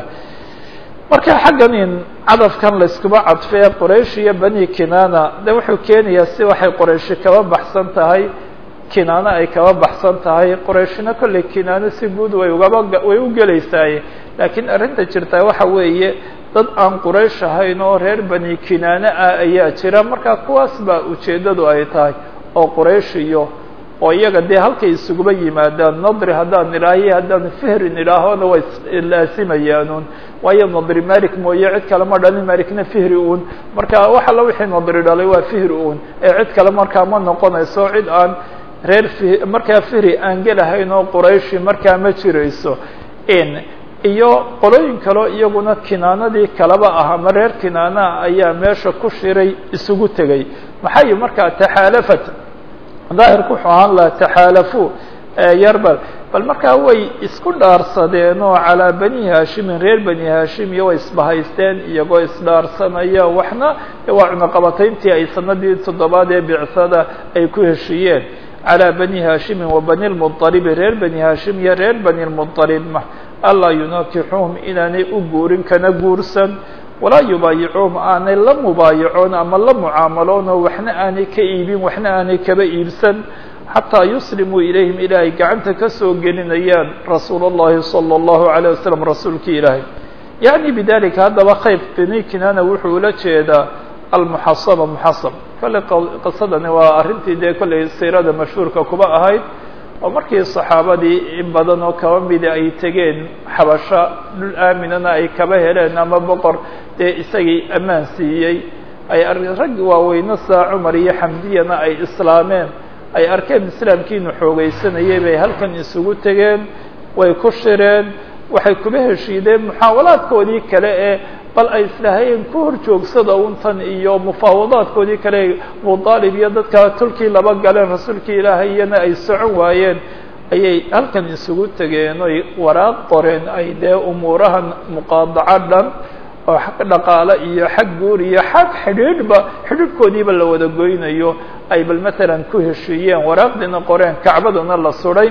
marka xaggan in cadafkan layskuba cadfee quraysh iyo bani kinana de wuxuu keenayaa si waxay qurayshi kaba baxsan tahay kinano ay kaba baxsan tahay qurayshna kolley kinano si guud way ugaba way u gelaysaaye laakiin arrinta jirtaa waxa weeye dad aan quraysh ahayn oo reer bani kinano ah ayaa jira marka kuwaas baa ujeeddadu ay tahay oo quraysh iyo oo iyaga dee halkay isuguba yimaadaan nadri haddaan idhaahiyo haddaan fihrin idhaahona way laasimayaanuun waayo nadri malik mooye cid kale ma dhalin malikna fihri uun marka wax alla wixii nadri dhalay waa fihri uun ee cid kale markaa ma noqonayso cid aan reer fi markaa fihri aan gelahayn oo qurayshi markaa ma jirayso in iyo qolooyin kaleo iyaguna kinaanadii kaleba ah ama reer kinaanaa ayaa meesha ku shiray isugu tegey maxay markaa taxaalafat daahirku wuxuu ahaan laha taxaalafu yarbal bal markaa way isku dhaarsadeen oo calaa bani haashimin reer bani haashim iyo way isbahaysteen iyagoo isdhaarsanaya waxna waa cunaqabatayntii ay sanadii toddobaad ee bicsada ay ku heshiiyeen calى bani haashimin wa bani lmuطalibi reer bani haashim iyo reer bani lmuطalib allaa yunakixuhum inaanay u guurin kana guursan walaa yubaayicuhum aanay la mubaayacoon ama la mucaamaloon oo waxna aanay ka iibin waxna aanay kaba iibsan xataa yuslimuu ilayhim ilaahay gacanta ka soo gelinayaan rasuul اllahi salى اllahu عalيه waslm rasuulki ilaahay yaعni bidalika haddaba khayb bini kinana wuxuu ula jeedaa almuxasaba muxasab kolley qisadani waa arrintii dee kolley siirada mashhuurka kuba ahayd oo markii saxaabadii in badan oo kaba mida ay tegeen xabasho dhul aaminana ay kaba heleen ama boqor dee isagii ammaan siiyey ay rag waaweyne saa cumar iyo xamdiyana ay islaameen ay arkeen islaamkiinu xoogeysanayay bay halkan isugu tegeen way ku shireen waxay kuba heshiideen muxaawalaadkoodii kale ee bal ay islahayeen ku hor joogsada untan iyo mufaawadaadkoodii kale abudaalib iyo dadka tolkii laba galeen rasuulkii ilaahay iyana ay socon waayeen ayay halkan isugu tegeen oy waraaq qoreen ay dee umuurahan muqaadaco dhan oo xag dhaqaale iyo xag guur iyo xag xidhiidhba xidhiidhkoodiiba la wada goynayo ay bal matalan ku heshiiyeen waraaqdiina qoreen kacbaduna la suday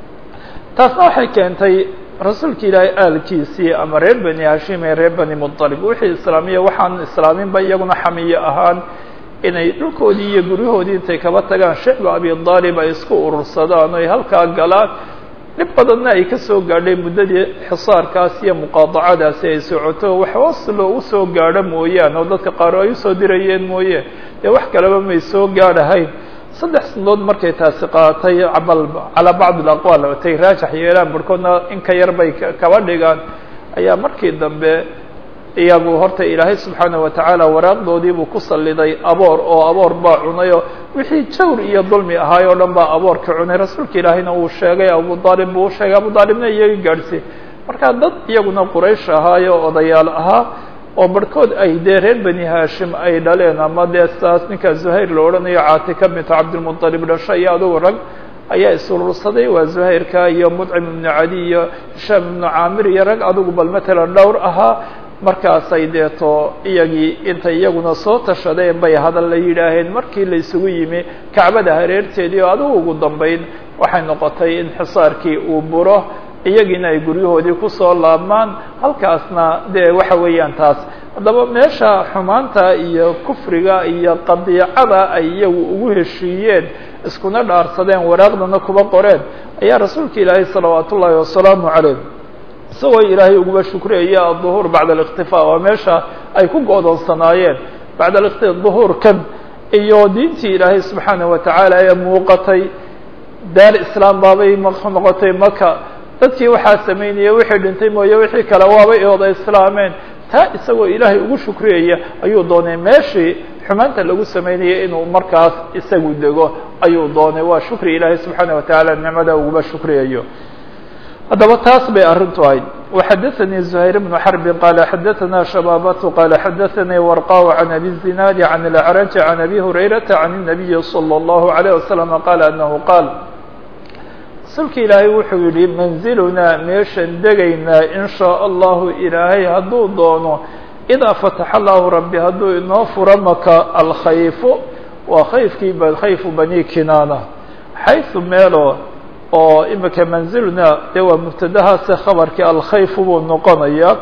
taasna waxay keentay rasuulka ilaahay aalkiisii ama reer bani hashim ee reer bani muطalib wixii islaamiya waxaan islaaminba iyaguna xamiye ahaan inay dhulkoodii iyo guryahoodii intay kaba tagaan shicba abi aalib ay isku urursadaan oy halkaa galaan dhib badanna ay ka soo gaadhay muddadii xisaarkaas iyo muqaadacadaasi ay socoto wax hoos loogu soo gaadho mooyaan oo dadka qaar ay usoo dirayeen mooye dee wax kaleba may soo gaadhahayn saddex sanadood markay taasi qaatay abal calaa bacd alaqwaal tay raajax yeelaan barhkoodna in ka yar bay kaba dhigaan ayaa markii dambe iyagu horta ilaahay subxaana watacaala waraaqdoodiibuu ku salliday aboor oo aboor baa cunayoo wixii jawr iyo dulmi ahaay oo dhan baa aboorka cunay rasuulka ilaahayna uu sheegay abu aalib buu usheegay abu aalibna iyaga gaadhsiy marka dad iyaguna quraysh ahaayo odayaal ahaa oo barhkood ay dee reer bani haashim ay dhaleen ama dee saas ninka zuhayr la odhanayo caatika bintu cabdilmuطalib dhasho iyo adugu rag ayaa isurursaday waa zuhayrka iyo mudcim ibnu cadi iyo hishaam ibnu caamir iyo rag adugu bal matalan dhowr ahaa markaasay deeto iyagii intay iyaguna soo tashadeen bay hadal la yidhaaheen markii la isugu yimi kacbada hareerteedii oo adigu ugu dambayn waxay noqotay in xisaarkii uu buro iyagiina ay guryahoodii kusoo laabmaan halkaasna dee waxa weeyaan taas haddaba meesha xumaanta iyo kufriga iyo qadiicada ay iyagu ugu heshiiyeen iskuna dhaarsadeen waraaqdana kuba qoreen ayaa rasuulka ilaahay salawaat ullaahi wasalaamu calayh isagoo ilaahay uguba shukriyaya aلظuhuur bacda الاktifaa waa meesha ay ku go'doonsanaayeen bacda duhuurkan iyo diintii ilaahay subxaanaه watacaala ee muuqatay daar islaam baabay noqotay maka dadkii waxaa samaynaya wixii dhintay mooye wixii kale waabay ooda islaameen taa isagoo ilaahay ugu shukriyaya ayuu doonay meeshii xumaanta lagu samaynayay inuu markaas isagu dego ayuu doonay waa shukri ilaahay subxaanaه watacaala nicmada uguba shukriyayo haddaba taas bay arrintu ahayd وxadaثnي زهayر بن حرب qال xadaثna شhباaبة qال xadaثnي ورقاء عن أbي الزناad عن الأعرج عن أbي هريرة عن النبي صلى الله عليه وسلم qال أنه qاaل rasuulka ilaahay wuxuu yihi منزilnaa meeshan degaynaa in shاء الlahu ilaahay hadduu doono إdaa fataح الlahu rabbi hadduu inoo furo maka alkhayfu waa khayfkii khayfu bani kinana xayثu meelo oo imika manzilna dee waa mubtadahaase khabarkii alkhayfu buu noqonaya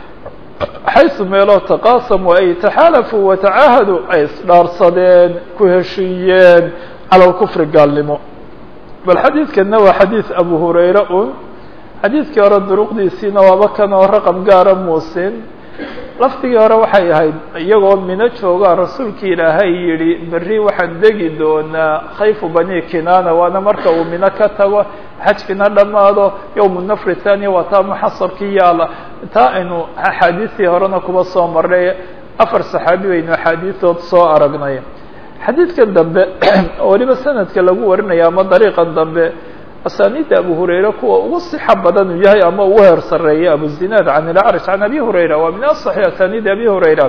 xaysu meeloo taqaasamu ay taxaalafuu watacaahaduu ay isdhaarsadeen ku heshiiyeen cala lkufri gaalnimo bal xadiidkana waa xadiid abu hurayra un xadiidkii hore duruqdiisiina waaba kan oo raqam gaara muusin lafdigii hore waxay ahayd iyagoo mino joogaa rasuulkii ilaahay yidhi berri waxaan degi doonaa khayfu bani kinana waana marka uu mino ka tago xajkina dhammaado yowmu nafri thaniya waa taa muxasabkii yaala taa aynu axaadiistii horena kuba soo marnay afar saxaabi baynu axaadiistood soo aragnay xadiidkan dambe oo weliba sanadka lagu warinaya ama dariiqan dambe asaaniidda abu hurayra kuwa ugu sixa badan uu yahay ama ugu heer sareeya abu zinaad can ilacraj can abi hurayra waa min asaxi asaaniidi abi hurayra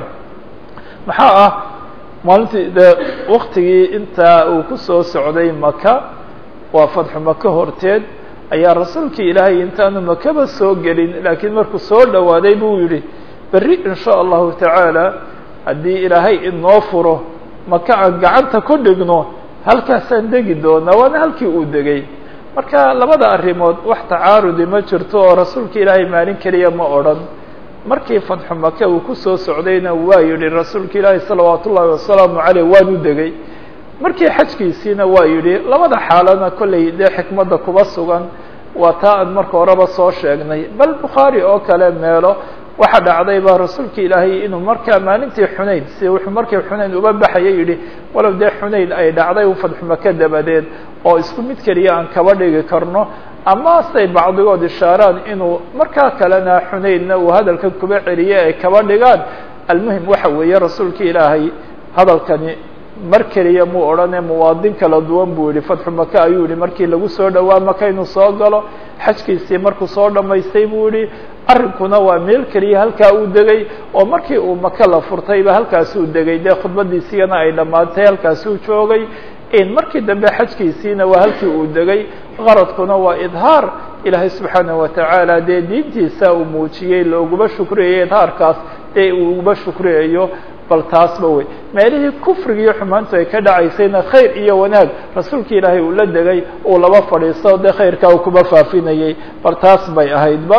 maxaa ah maalintii dee waktigii intaa uu kusoo socday maka waa fadxu maka horteed ayaa rasuulkii ilaahay intaanu makaba soo gelin laakiin markuu soo dhowaaday buu yihi berri in sha allahu tacaala haddii ilaahay inoo furo maka aan gacanta ku dhigno halkaasaan degi doonaa waana halkii uu degay marka labada arrimood wax tacaarudi ma jirto oo rasuulka ilaahay maalin keliya ma odhan markii fadxu maka uu kusoo socdayna waa yidhi rasuulka ilaahay salawaat ullaahi wasalaamu caleyh waanu degay markii xajkiisiina waa yidhi labada xaalana kollay dee xikmadda kuba sugan waa taa aan marka horeba soo sheegnay bal bukhaari oo kale meelo waxa dhacday baa rasuulka ilaahay inuu markaa maalintii xunayn si wuxuu markii xunayn uba baxaya yidhi walow dee xunayn ay dhacday u fadxu maka dabadeed oo isku mid keliya aan kaba dhigi karno ama say bacdigood ishaaraan inuu markaa kalena xunaynna uu hadalkan kuba celiye ay kaba dhigaan almuhim waxa weeye rasuulka ilaahay hadalkani mar keliya muu odhane muwaadin kala duwan buu yihi fatxu maka ayuu yihi markii lagu soo dhowaa maka inuu soo galo xajkiisii markuu soo dhammaystay buu yihi arrinkuna waa meel keliya halkaa uu degay oo markii uu maka la furtayba halkaasuu degay dee khudbadiisigana ay dhammaatay halkaasuu joogay markii dambe xajkiisiina waa halkii uu degay qaradkuna waa idhaar ilaahay subxaanaه watacaala dee diintiisa uu muujiyey looguma shukriyayo idhaarkaas dee uu uguba shukriyayo bal taasba wey meelihii kufriga iyo xumaantu ay ka dhacaysayna khayr iyo wanaag rasuulka ilaahay uu la degay uu laba fadhiisto dee khayrkaa uu kuba faafinayey bal taas bay ahaydba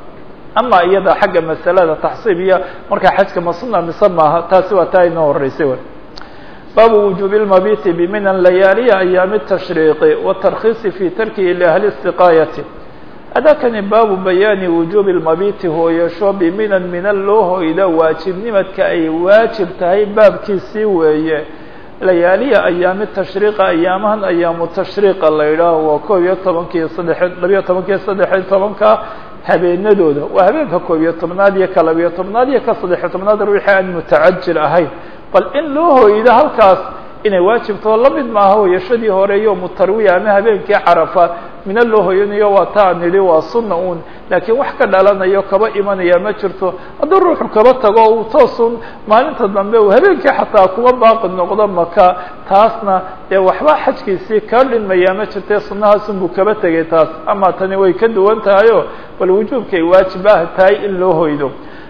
ama iyada xagga masalada taxsiibiya markaa xajka masuna mise maaha taasi waa taa inoo horeysay w baabu wujuubi اlmabiti biminan layaaliya ayaami الtashriiqi watarkiisi fi tarkihi liahli istiqaayati adakani baabu bayaani wujuubi اlmabiti hooyasho biminan minan loo hoyda waajibnimadka ay waajib tahay baabkiisii weeye layaaliya ayaami tashriiqa ayaamahan ayaamu tashriiqa la yidhaaho waa koob iyo tobankiiyo saddex labiyo tobankiiyo saddexiyo tobanka habeenadooda waa habeenka koob iyo tobnaad iyo ka labiyo tobnaad iyo ka saddexiyo tobnaad ruuxii aan mutacajil ahayn bal in loo hoydo halkaas inay waajibtoo la mid maaha hoyashadii hore yowmu tarwiya ama habeenkii carafa mina loo hoyanayo waa taa nidhi waa sunna uun laakiin wax ka dhalanayo kaba imanaya ma jirto hadduu ruuxu kaba tago uu toosun maalinta dambe uu habeenkii xataa kuba baaqi noqdo maka taasna dee waxba xajkiisii kaa dhinmaya ma jirte sunnahaasunbuu kaba tegay taas ama tani way ka duwan tahayo bal wujuubkay waajib ah tahay in loo hoydo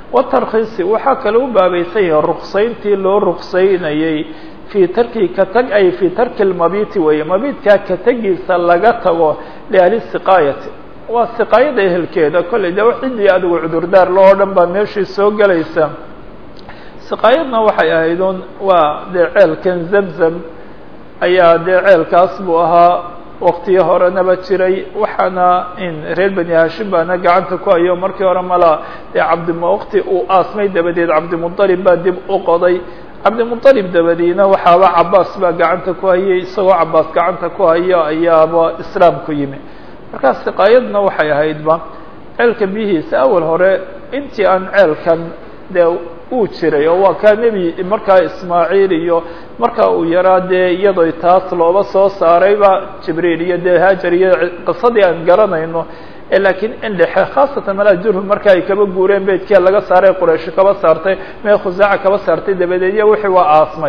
watarkhiisi waxaa kale u baabaysan yahay ruksayntii loo ruksaynayey fii tarki ka tag ay fii tarki lmabiti weeye mabidkaa ka tegiisa laga tago liahli siqaayati waa siqaayada ehelkeeda kolley de ciddii adigu cudurdaar lo oo dhan baa meeshii soo gelaysa siqaayadna waxay ahayd un waa dee ceelkan zamzam ayaa dee ceelkaas buu ahaa waktiyo horenaba jiray waxaana in reer bani hashim baana gacanta ku hayo markii hore mala dee cabdima waqti uu aasmay dabadeed cabdimudalib baa dib u qoday cabdimudalib dabadiina waxaaba cabaas baa gacanta ku hayay isagoo cabaas gacanta ku hayo ayaaba islaam ku yimi markaa siqaayadna waxay ahaydba ceelka biyihiisa awal hore intii aan ceelkan dee uu jiray oo waa kaa nebi markaa ismaaciil iyo markaa uu yaraa dee iyadoo taas looba soo saarayba jibriil iyo dee haajar iyo qisadii aan garanayno laakiin in dhexe khaasatan malaa jurhum marka ay kaba guureen beydkia laga saaray quraysh kaba saartay mee khusaaca kaba saartay dabadeed iyo wixii waa aasmay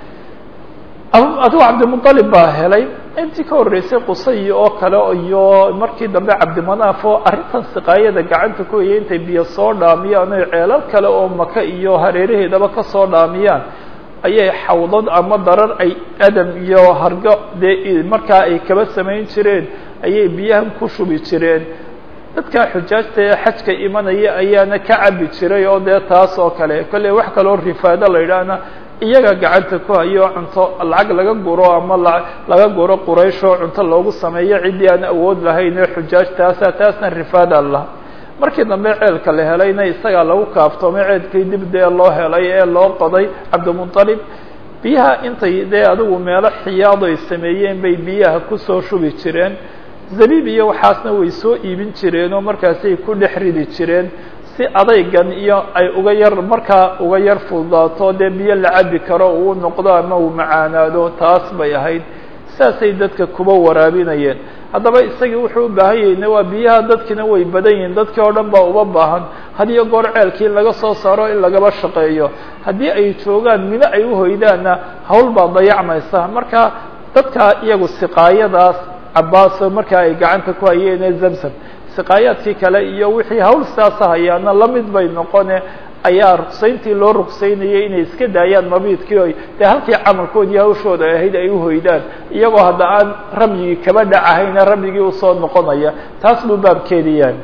adigu cabdimuطalib baa helay intii ka horreysay qusay oo kale iyo markii dambe cabdimanaaf oo arrintan siqaayada gacanta ku hayay intay biyo soo dhaamiyaan oy ceelal kale oo maka iyo hareeraheedaba kasoo dhaamiyaan ayay xawdad ama darar ay adam iyo hargo dee markaa ay kaba samayn jireen ayay biyahan ku shubi jireen dadka xujaajta ee xajka imanaya ayaana ka cabi jiray oo dee taas oo kale kolley wax kaloo rifaado la yidhaahna iyaga gacanta ku hayo cunto lacag laga guro ama laga guro qurayshoo cunto loogu sameeyo ciddii aan awood lahayn ee xujaajtaasa taasna rifaada lah markii dambe ceelka la helayna isagaa lagu kaaftoomay ceelkii dib dee loo helay ee loo qoday cabdimuطalib biyaha intay dee adigu meelo xiyaad ay sameeyeen bay biyaha kusoo shubi jireen zabiib iyo waxaasna way soo iibin jireen oo markaasay ku dhex ridi jireen si adaygan iyo ay uga yar markaa uga yar fududaato dee biyo la cabi karo uu noqdo ama uu macaanaado taas bay ahayd saasay dadka kuba waraabinayeen haddaba isagii wuxuu u baahan yahayna waa biyaha dadkina way badan yihiin dadkii oo dhan baa uba baahan had iyo goor ceelkii in laga soo saaro in lagaba shaqeeyo haddii ay joogaan mino ay uhoydaanna hawl baa dayacmaysa marka dadka iyagu siqaayadaas cabaaso markaa ay gacanta ku hayeen ee zamzam siqaayaadkii kale iyo wixii hawl sidaasa hayaana lamid bay noqone ayaa ruksayntii loo ruksaynayay inay iska daayaan mabiidkii oy dee halkii camalkoodii hawshooda ahayd ay uhoydaan iyagoo hadda aan ramyigii kaba dhacahayna ramyigii usoo noqonaya taas buu baabkeedi yahay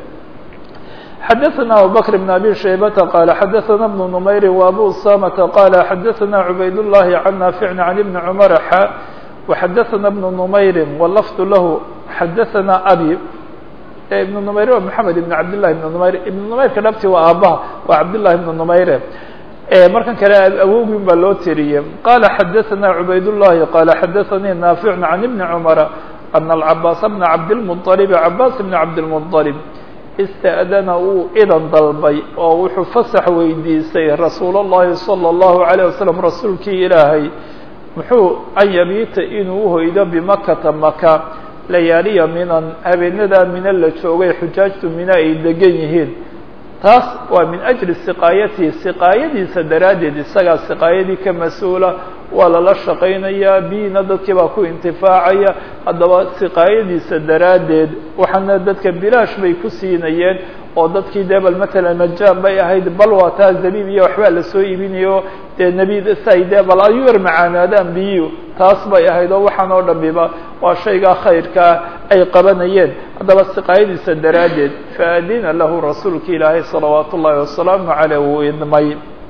xadaثna abubakr بn abi shaybata qala xadaثna بn نmayri وabu usamata qala xadaثna cubayd الlahi can naafici can ibni cmar xa وxadaثna بn نmayri wlafd lahu xadaثna abi ibn numayr waa maxamed ibn cabdillahi ibn numayr ibn numayrka dhabti waa aabaha waa cabdillahi ibn numayre markan kale awogin baa loo tiriyey qala xadaثna cubaydullahi qala xadaثanii naafic can ibni cumara ana alcabaas bna cabdilmuطalib cabaas bn cabdilmuطalib ista'dana uu idan dalbay oo wuxuu fasax weydiisay rasuul اllahi salى اllahu عalيه wasalam rasuulkii ilaahay muxuu an yabiita inuu uhoydo bimakata maka layaaliya minan habeenadaa mina la joogay xujaajtu mina ay degan yihiin taas waa min ajli siqaayatihi siqaayadiisa daraaddeed isagaa siqaayadii ka mas-uula waa lala shaqaynayaa biyina dadkii baa ku intifaacaya haddaba siqaayadiisa daraaddeed waxaana dadka bilaash bay ku siinayeen oo dadkii dee bal matalan majaan bay ahayd bal waa taa zabiib iyo waxbaa lasoo iibinayo dee nebi say dee bal ayu yar macaanaadaan biyu taas bay ahayd oo waxaan oo dhamiba waa shaygaa khayrkaa ay qabanayeen haddaba siqaayadiisa daraaddeed faadina lahu rasuulka ilaahay salawaat ullahi wasalaamu caleyh wuu idmay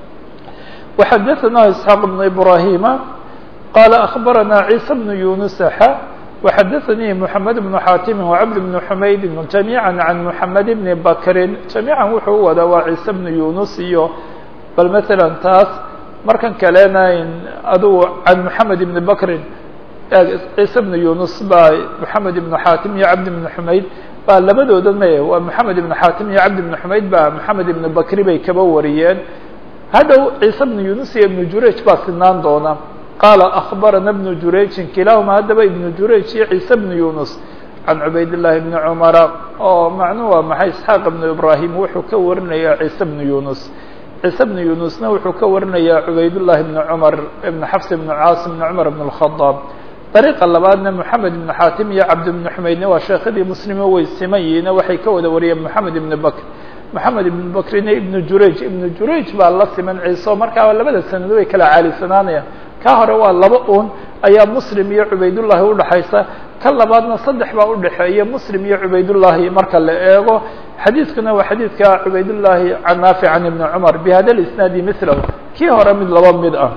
وxadaثna isxaaq بn ibrahima qala aخbarana ciisa bn yunusaxa وxadaثnii mحamed بn xaatimi وcabd بn xumayd جamيعا can mحamed bn bakri جamيعا wuxuu u wadaa waa ciise bn yunus iyo bal mثalا taas markan kalena adugu can mحamed bn bakrin ciise bn yunus baa mحamed ibn xaatim iyo cabd bn xumayd baa labadooda me waa mحamed ibn xaatim iyo cabd bn xumayd baa mحamed ibn bakri bay kaba wariyeen hadhow ciise bnu yunus iyo ibnu jurayj baa sinaan doona qaala akhbarana bnu jurayjin kilaahuma haddaba ibnu jurayj iyo ciise bnu yunus can cubayd llahi bni cumara oo macnuhu waa maxay isxaaq ibnu ibraahim wuxuu ka warinayaa ciise bnu yunus ciise bnu yunusna wuxuu ka warinayaa cubaydullahi bni cumar ibn xafs ibnu caasim ibni cumar ibn اlkhadaab dariiqa labaadna moxamed ibnu xaatim iyo cabd ibnu xumaydna waa sheekhadii muslimo way siman yihiina waxay ka wada wariyeen moxamed ibni bakr moxamed ibnu bakrine ibnu jurayj ibnu jurayj baa la siman ciise markaa labada sanado way kala caalisanaanayaan ka hore waa laba un ayaa muslim iyo cubaydullahi udhaxaysa ka labaadna saddex baa udhaxeeya muslim iyo cubaydullahi marka la eego xadiidkuna waa xadiidka cubaydullahi can naafic can ibni cumar bihada lisnaadi milahu kii hore mid laba mid ah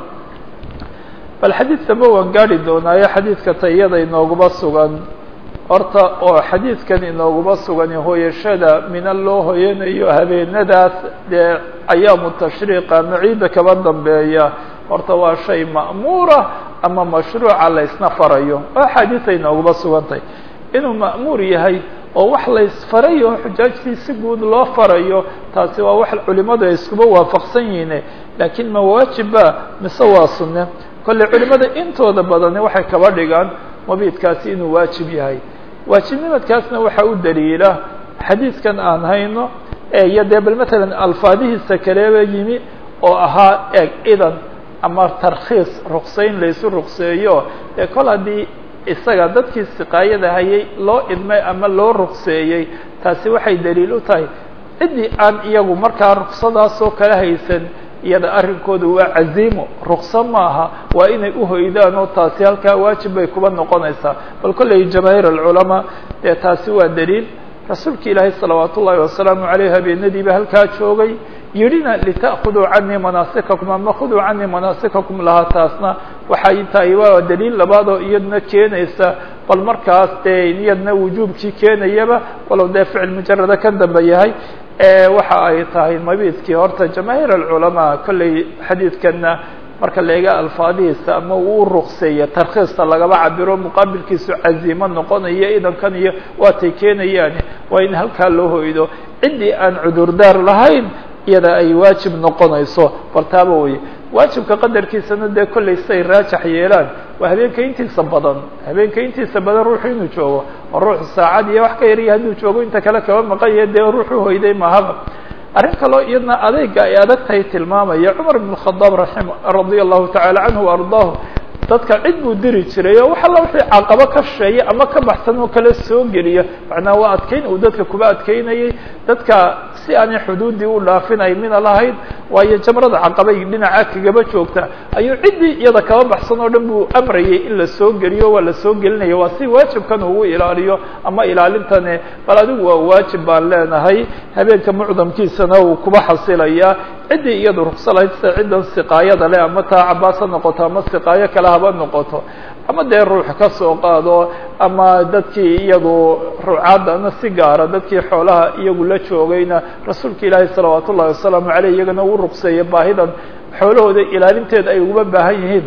bal xadiidkaba waan gaari doonaayo xadiidka tayada inooguba sugan horta oo xadiidkan inooguba sugan hooyashada mina loo hoyanayo habeenadaas dee ayaamu tashriiqa ama ciidda kaba dambeeya horta waa shay ma'muura ama mashruuca la ysna farayo oo axaadiisay inooguba sugantay inuu ma'muur yahay oo wax la ysfaray oo xujaajtii si guud loo farayo taasi waa wax culimadu ay iskuba waafaqsan yihiin laakiin ma waajiba mise waa sunne kolley culimada intooda badani waxay kaba dhigaan mabiidkaasi inuu waajib yahay waajibnimadkaasna waxaa u daliila xadiidkan aan hayno iyo dee bal matalan alfaadihiisa kaleba yimi oo ahaa eeg idan ama tarkhiis ruksayn laysu rukseeyo ee kol haddii isaga dadkii siqaayada hayay loo idmay ama loo rukseeyey taasi waxay daliil u tahay ciddii aan iyagu markaa ruksadaasoo kala haysan iyada arrinkooda waa caziimo rukso maaha waa inay uhoydaan oo taasi halkaa waajib bay kuba noqonaysaa bal kolley jamaahiir alculamaa dee taasi waa daliil rasuulka ilaahay salawaat ullaahi wasalaamu caleyh habeenadiiba halkaa joogay yidhina lita'khuduu canii manaasikakum ama khuduu canii manaasikakum lahaa taasna waxay tahay waa daliil labaad oo iyadna keenaysa bal markaas dee iyadna wujuubkii keenayaba walow dee ficil mujarada ka dambe yahay waxa ay tahay mabiidkii horta jamaahiir alculamaa kolley xadiidkana marka la eega alfaadihiisa ama uu rukseeya tarkhiista lagaba cabiro muqaabilkiisu caziimo noqonayo idankan iyo waatay keenayaan waa in halkaa loo hoydo ciddii aan cudurdaar lahayn iyada ay waajib noqonayso bartaaba weye waajibka qadarkiisana dee kollay siay raajax yeelaan waa habeenka intiisa badan habeenka intiisa badan ruuxu inuu joogo oo ruuxu saacad iyo wax ka yariya hadduu joogo inta kale kaba maqan yahe dee ruuxu hoyday mahaba arrin kaloo iyadna adeyga ay adag tahay tilmaamaya cumar ibn khadaab raim radia allahu tacala canhu wa ardaahu dadka cid buu diri jiray oo wax alla wixii caqabo ka sheeya ama ka baxsan oo kale soo geliya macnaa waa adkeyn uu dadka kuba adkeynayay dadka si aanay xuduuddii u dhaafinay mina lahayd waayo jamrada caqabay dhinaca kagaba joogta ayuu ciddii iyada kaba baxsan oo dhan buu amrayay in la soo geliyo waa la soo gelinaya waa si waajibkan ugu ilaaliyo ama ilaalintane bal adigu waa waajib baan leenahay habeenka mucdamkiisana uu kuba xasilayaa ciddii iyadu rukso lahayd sida ciddan siqaayada leh ama taa cabaas ha noqoto ama siqaayo kale haba noqoto ama dee ruux ka soo qaado ama dadkii iyadu rucaadana si gaara dadkii xoolaha iyagu la joogayna rasuulka ilaahi salawaat ullahi wasalaamu aleyh iyagana uu rugseeya baahidan xoolahooda ilaalinteeda ay uga baahan yihiin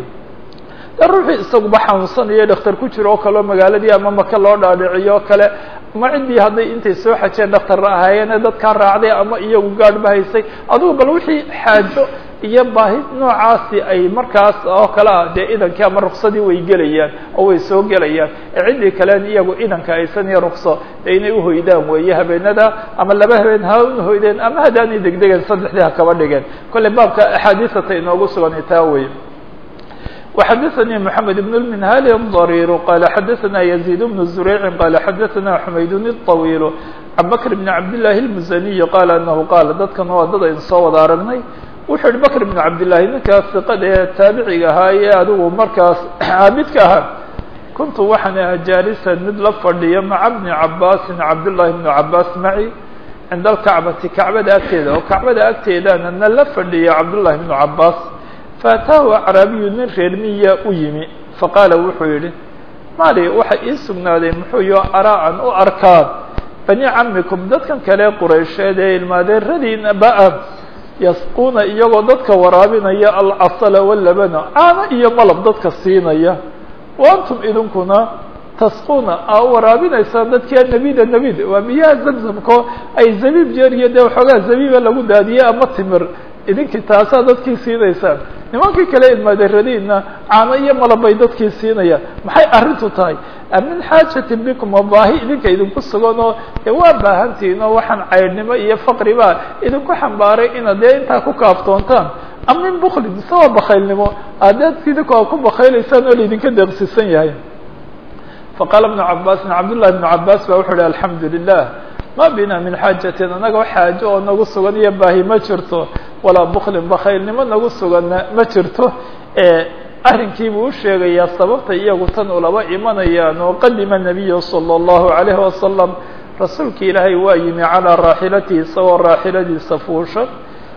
de ruuxii isaguba xanuunsanayo dhakhtar ku jiro oo kale oo magaaladii ama maka loo dhaadhiciyo o kale ama ciddii hadday intay soo xajeen dhakhtarra ahaayeene dadkaa raacday ama iyagu gaadhba haysay adugu bal wixii xaajo iyo baahi noocaasi ay markaas oo kale ah dee idankii ama ruksadii way gelayaan oo way soo gelayaan ee ciddii kalen iyagu idanka aysan iyo rukso dee inay uhoydaan weeye habeenada ama laba habeen ha uhoydeen ama haddaanay degdegeen saddexdii ha kaba dhigeen kolley baabka axaadiisata inoogu sugan taa weye وxdثnي محمد بن المنهال الضرير قال xdثna يزيد بن زريع قال xdثna حمayd الطويل عن بكر بن عبد الله المزني قال أنه قال dadkan waa dad aynu soo wada aragnay wuxuu yihi بكر بن عبد اللahi ninkaas ثiqada ee taabiciga ahaa ee adigu markaas caabidka ahaa kuntu waxaan aha jاaliسا mid la fadhiya mعa بن cabاsi cabdاللahi بن cabاs maعي cinda الكacbati kacbada agteeda oo kacbada agteedana na la fadhiya cabdاللahi بن cabاs faataahu acraabiyu nin reer miya u yimi faqaala wuxuu yidhi mali waxa ii sugnaaday muxuu yo araa-an u arkaan bani camikum dadkan kale quraysheed ee ilmaadeeradiina ba-a yasquuna iyagoo dadka waraabinaya alcasala walabana caano iyo malab dadka siinaya wa antum idinkuna tasquuna aa waraabinaysaan dadkia nebida nebid waa biyaha zamzamko ay zabiib jeer iyo dee waxoogaa zabiiba lagu daadiyey ama timir idinkii taasaa dadkii siinaysaan nimankii kale ilmaadeeradiina caano iyo malab bay dadkii siinayaan maxay arrintu tahay min xaajatin bikum oo baahi idinka idinku sugan oo dee waa baahantihiin oo waxaan caydhnimo iyo faqri baa idinku xambaaray inaad dee intaa ku kaaftoontaan am min buklin mise waa bakaylnimo aadaad idinku aa ku bakaylaysaan oo laidinka deeqsisan yahay faqaala ibnu cabaasin cabdullahi ibnu cabaas ba wuxuu uhi alxamdu lilah ma bina min xaajatin annaga xaajo oo nagu sugan iyo baahi ma jirto walaa buklin bakhaylnimo nagu suganna ma jirto arrinkiibuu u sheegayaa sababta iyagu tan ulaba imanayaan oo qadima nabiyu salى اllahu عalayhi wasalam rasuulka ilaahay waa yimi calىa raaxilatihi isagoo raaxiladiisa fuushan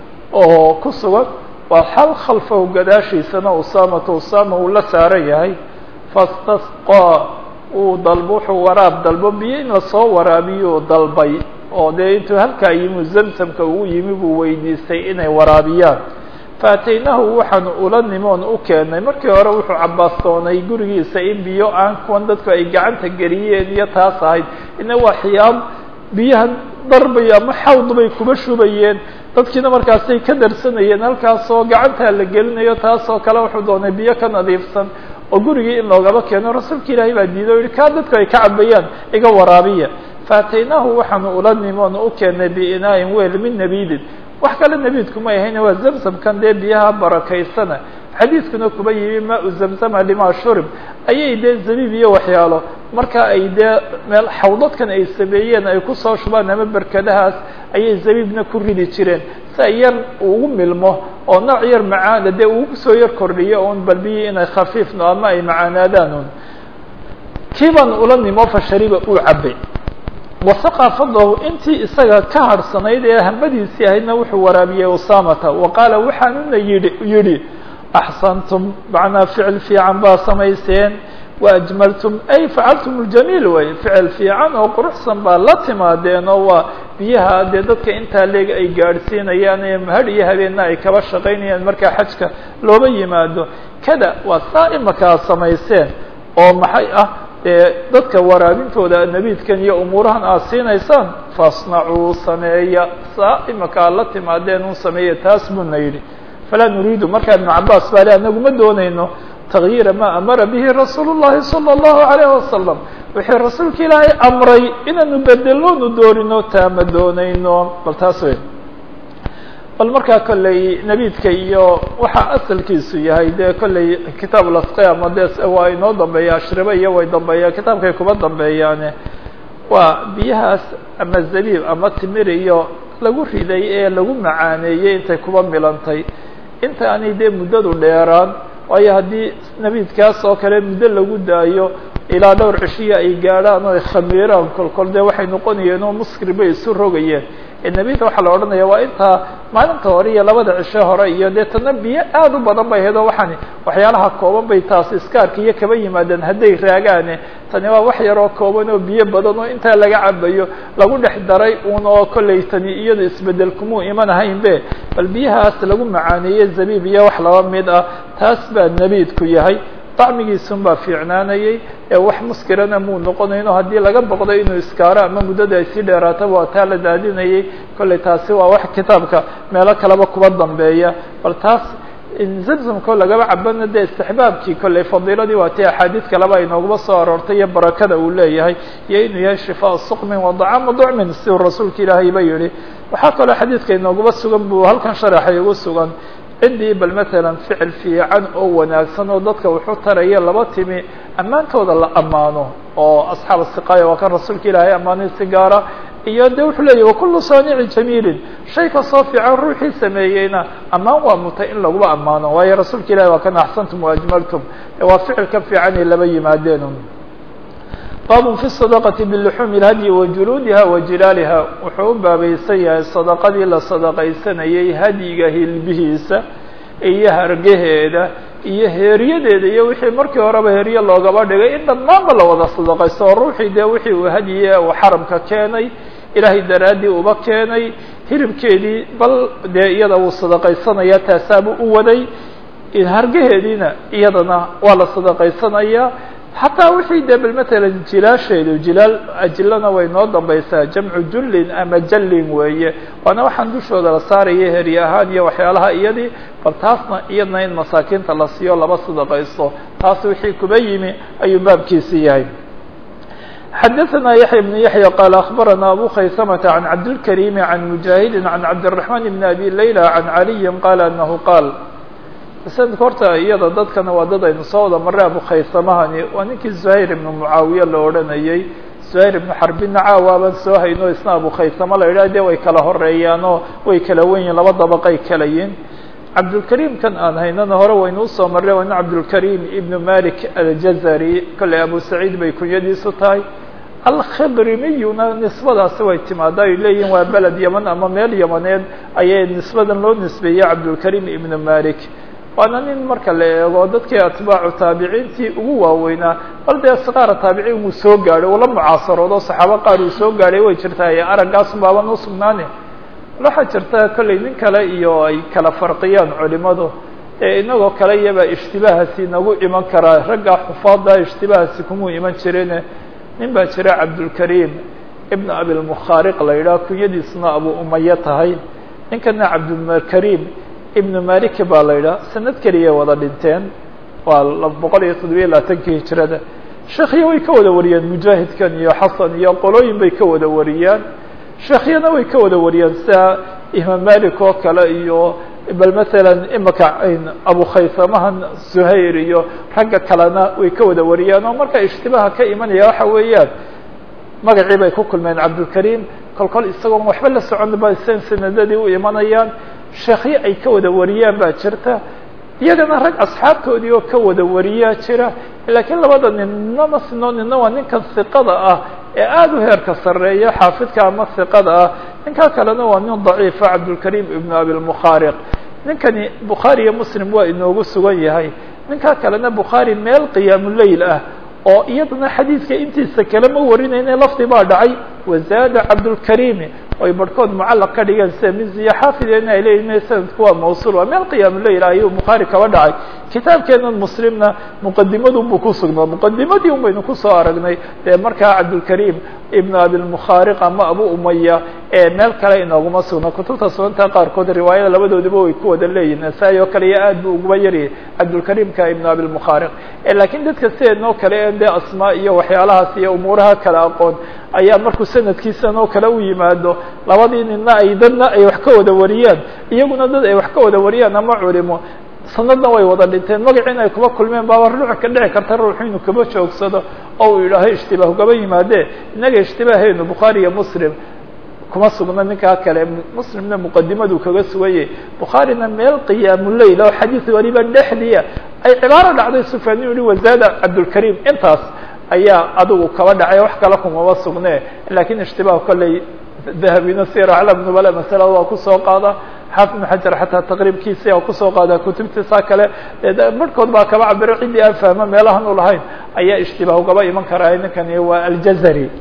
oo ku sugan waa xal khalfahu gadaashiisana usaamata usaama uu la saaran yahay fastasqaa uu dalbo wuxuu waraab dalbo biyo in lasoo waraabiyo dalbay oo dee intuu halkaa yimi zamsamka ugu yimi buu weydiistay inay waraabiyaan faataynaahu waxaanu ula nimoon u keennay markii hore wuxuu cabaastoonay gurigiisa in biyo aan kuwan dadku ay gacanta geliyeen iyo taas ahayd ina waa xiyaab biyahan darbay ama xawd bay kuba shubayeen dadkiina markaasay ka darsanayeen halkaasoo gacantaa la gelinayo taasoo kale wuxuu doonay biyo ka nadiifsan oo gurigii in loogaba keeno rasuulka ilaahay baa diiday o yihi kaa dadku ay ka cabayaan iga waraabiya faataynaahu waxaanu ula nimoon u keennay biinaain weel min nabidin wax kale nebiidkuma ahayna waa zamsamkan dee biyaha barakaysana xadiidkuna kuba yimi maa u zamzama lima shurib ayay dee zabiib iyo waxyaalo marka ay dee meel xawdadkan ay sameeyeen ay kusoo shubaan ama berkadahaas ayay zabiibna ku ridi jireen si ay yar ugu milmo oo nooc yar macaana dee ugu soo yar kordhiyo un bal biyii inay khafiifno ama ay macaanaadaan un kiibaan ula nimo fashariba uu cabay wasaqa fadlahu intii isaga ka harhsanayd ee hambadiisii ahaydna wuxuu waraabiyey usaamata wa qaala waxaanuna yidhi yidhi axsantum macnaa ficil fiican baa samayseen waajmaltum ay facaltum ljamiil way ficil fiican oo quruxsan baa la timaadeen oo waa biyaha dee dadka intaa leeg ay gaadhsiinayaan ee mahadh iyo habeenna ay kaba shaqaynayaan markaa xajka looba yimaado kada waa saa imakaa samayseen oo maxay ah dee dadka waraabintooda nabiidkan iyo umuurahan aad siinaysaan fasnacuu sameeya saa imaka aad la timaadeen un sameeya taas buuna yidhi falaa nuriidu markaa ibnu cabaas baa le anagu ma doonayno takyiira maa amara bihi rasuulu llahi salى اllahu alayh wasalam wixii rasuulka ilaahay amray inaanu bedeloonu doonino taa ma doonayno bal taas wey bal markaa kolley nebiidka iyo waxaa asalkiisu yahay dee kolley kitaab lasqiyama de waa inoo dambeeya ashribe iyo way dambeeyaan kitaabkay kuba dambeeyaane waa biyahaas ama zabiib ama timir iyo lagu riday ee lagu macaaneeyey intay kuba milantay inta aanay dee muddadu dheeraan waayo haddii nebiidkaas oo kale muddo lagu daayo ilaa dhowr cishiya ay gaadhaan oo ay khamiiraan kolkol dee waxay noqonayeen oo muskir bay isu rogayeen nebida waxaa la odhanaya waa intaa maalinta hore iyo labada cisho hore iyo dee tana biyo aad u badan bay ahayd oo waxaani waxyaalaha kooban bay taasi iskaarka iyo kaba yimaadeen hadday raagaane tani waa wax yaroo kooban oo biyo badan oo intaa laga cabayo lagu dhex daray un oo kollay tani iyado isbedel kumuu iman ahaynbe bal biyahaas lagu macaaneeye zabiib iyo wax laba mid ah taas baa nebiidku yahay dacmigiisun baa fiicnaanayay ee wax muskirana muu noqonayno haddii laga boqdo inuu iskaaro ama muddada ay sii dheeraataba waa taa la daadinayay kollay taasi waa wax kitaabka meelo kaleba kuba dambeeya bal taas zamzamko lagaba cabana dee istixbaabkii kollay fadiiladii waa tii axaadiid kaleba ay noogaba soo aroortay iyo barakada uu leeyahay iyo inuu yahay shifaa suqmin wa dacaama ducmin siduu rasuulka ilaahay ba yihi waxaa kaloo xadiidka inooguba sugan buu halkan sharaxay ugu sugan ciddii bal matalan ficil fiican oo wanaagsan oo dadka wuxuu taraya laba timi ammaantooda la ammaano oo asxaab siqaaya waa kan rasuulka ilaahay ammaanay si gaara iyo de wuxuu leeyahy wakulu saanici jamiilin shay kastoo fiican ruuxii sameeyeyna ammaan waa mutay in laguba ammaano waayo rasuulka ilahi waa kan axsantum waajmaltum waa ficilka fiican ay laba yimaadeen baab fi sadaqati biluxuumi اlhadyi wa juluudiha wa jilaaliha wuxuu u baabaysan yahay sadaqadii la sadaqaysanayay hadyiga hilbihiisa iyo hargaheeda iyo heeryadeeda iyo wixii markii horeba herye loogaba dhigay in dhammaanba la wada sadaqaysto oo ruuxii dee wixii uu hadyiye uu xaramka keenay ilaahay daraaddii uba keenay hilibkeedii bal dee iyada wuu sadaqaysanaya taasaabuu u waday hargaheediina iyadana waa la sadaqaysanaya xataa wixii dee bal matalan jilaasheedu jilaal ajilana way noo dambaysaa jamcu jullin ama jallin weeye waana waxaan dushooda la saaraya heri ahaan iyo waxyaalaha iyadii bal taasna iyadna in masaakiinta la siiyo laba sadaqaysto taas wixii kuba yimi ayuu baabkiisi yahay xadaثna yaحya بن yaحyى qال أخbarana abu khaysmة عan cabdالكريم عan مujahidi عan cabdالرحمن بن أbي laylى عan عaliyi qال أنه qاal sanadka horta iyada dadkana waa dad aynu soo wada marray abu khaysamahani waa ninkii زuhayr ibnu mucaawiye la odhanayey zuhayr ibnu xarbinna caawaaban soo hayno isna abu khaysamo la yidhah de way kala horeeyaanoo way kala wen yihin laba dabaqay kala yihin cabdulkariim kan aan haynana hore waynu usoo marray waynu cabdulkariim ibnu malik aljazari kolley abu saciid bay kunyadiisu tahay alkhidrimiyuna nisbadaasi way timaada ay leeyihin waa beled yeman ama meel yamaneed ayay nisbadan loo nisbeeyey cabdulkariim ibnu malik waana nin marka la eego dadkii atbaacu taabiciintii ugu waaweynaa bal dee sikaara taabiciin uu soo gaadhay uu la mucaasaroodo saxaabo qaar uu soo gaadhay way jirtaa araggaasun baaban usugnaane waxaa jirta kolley nin kale iyo ay kala farqiyaan culimadu ee inagoo kale iyabaa ishtibaahasi nagu iman karaa ragga xufaada ishtibaahasi kumuu iman jireen nin baa jira cabdulkariim ibn abilmukhaariq la yidhaah kunyadiisuna abu umaye tahay ninkana cabdulkariim ibnu maliki baa la yidhaah sanad keliyay wada dhinteen waa boqol iyo toddobiya labaatankii hijrada sheekhiya way ka wada wariyaan mujaahidkan iyo xasan iyo qolooyin bay ka wada wariyaan sheekhyana way ka wada wariyaan sida imaam malik oo kale iyo bal masalan imaka abu khaysamahan zuhayr iyo ragga kalena way ka wada wariyaan oo marka ishtibaha ka imanaya waxa weeyaan magacii bay ku kulmeen cabdulkariim kol kol isagoon waxba la socon ba san sanadadii u imanayaan sheekhyo ay ka wada wariyaan baa jirta iyagana rag asxaabtoodii oo ka wada wariyaa jira laakiin labada ninna ma sino nina waa ninkan siqada ah ee aada u heerka sarreeya xaafidka ama siqada ah ninkaa kalena waa nin daciifa cabdulkariim ibnu abilmukhaariq ninkani bukhaari iyo muslim waa inoogu sugan yahay ninkaa kalena bukhaari meel qiyaamuleyl ah oo iyadana xadiidka intiisa kale ma warinayne lafdi baa dhacay wazaada cabdulkariimi oy barhkood mucallaq ka dhigeen sida miziya xaafideena ay leeyihin sanadku waa mawsuul waa meel qiyaamuleyl ayuu bukhaari kaba dhacay kitaabkeenan muslimna muqadimadun buu ku sugnaa muqadimadii un baynu kusoo aragnay dee markaa cabdulkariim ibn abilmukhaariq ama abu umaya ee meel kale inooguma sugna kutubta sunanta qaarkood riwaayada labadoodiba way ku wada leeyihin nasaa-i oo kale iyo aad buu uguba yaryahay cabdulkariimka ibn abilmukhaariq laakiin dadka sideednoo kale en dee asmaa iyo waxyaalahaas iyo umuuraha kale aqoon ayaa markuu sanadkiisan oo kale u yimaado labadii ninna ay dadna ay wax ka wada wariyaan iyaguna dad ay wax ka wada wariyaan ama culimo sanadna way wada dhinteen magaciina ay kuba kulmeen baaba ruuxa ka dhici karta ruuxu inuu kaba joogsado oo uu yidhaaho ishtibaah kaba yimaadee innaga ishtibaahaynu bukhaari iyo muslim kuma sugna ninkaa kale muslimna muqadimaduu kaga sugayay bukhaarina meel qiyaamuleyl oo xadiis waliba dhexdiia ay cibaaro dhacday sufyaan inu yihi wazaada cabdulkariim intaas ayaa adigu kaba dhacay wax kale kumaba sugne lakiin ishtibaah kolley dahabina sir aclam nubala masalada waa kusoo qaada xaafid ibn xajar xataa taqriibkiisa waa kusoo qaada kutubtiisa kale marhkood baa kaba cabiro ciddii aan fahmo meelahan u lahayn ayaa ishtibaah ugaba iman karaa ninkani waa aljazari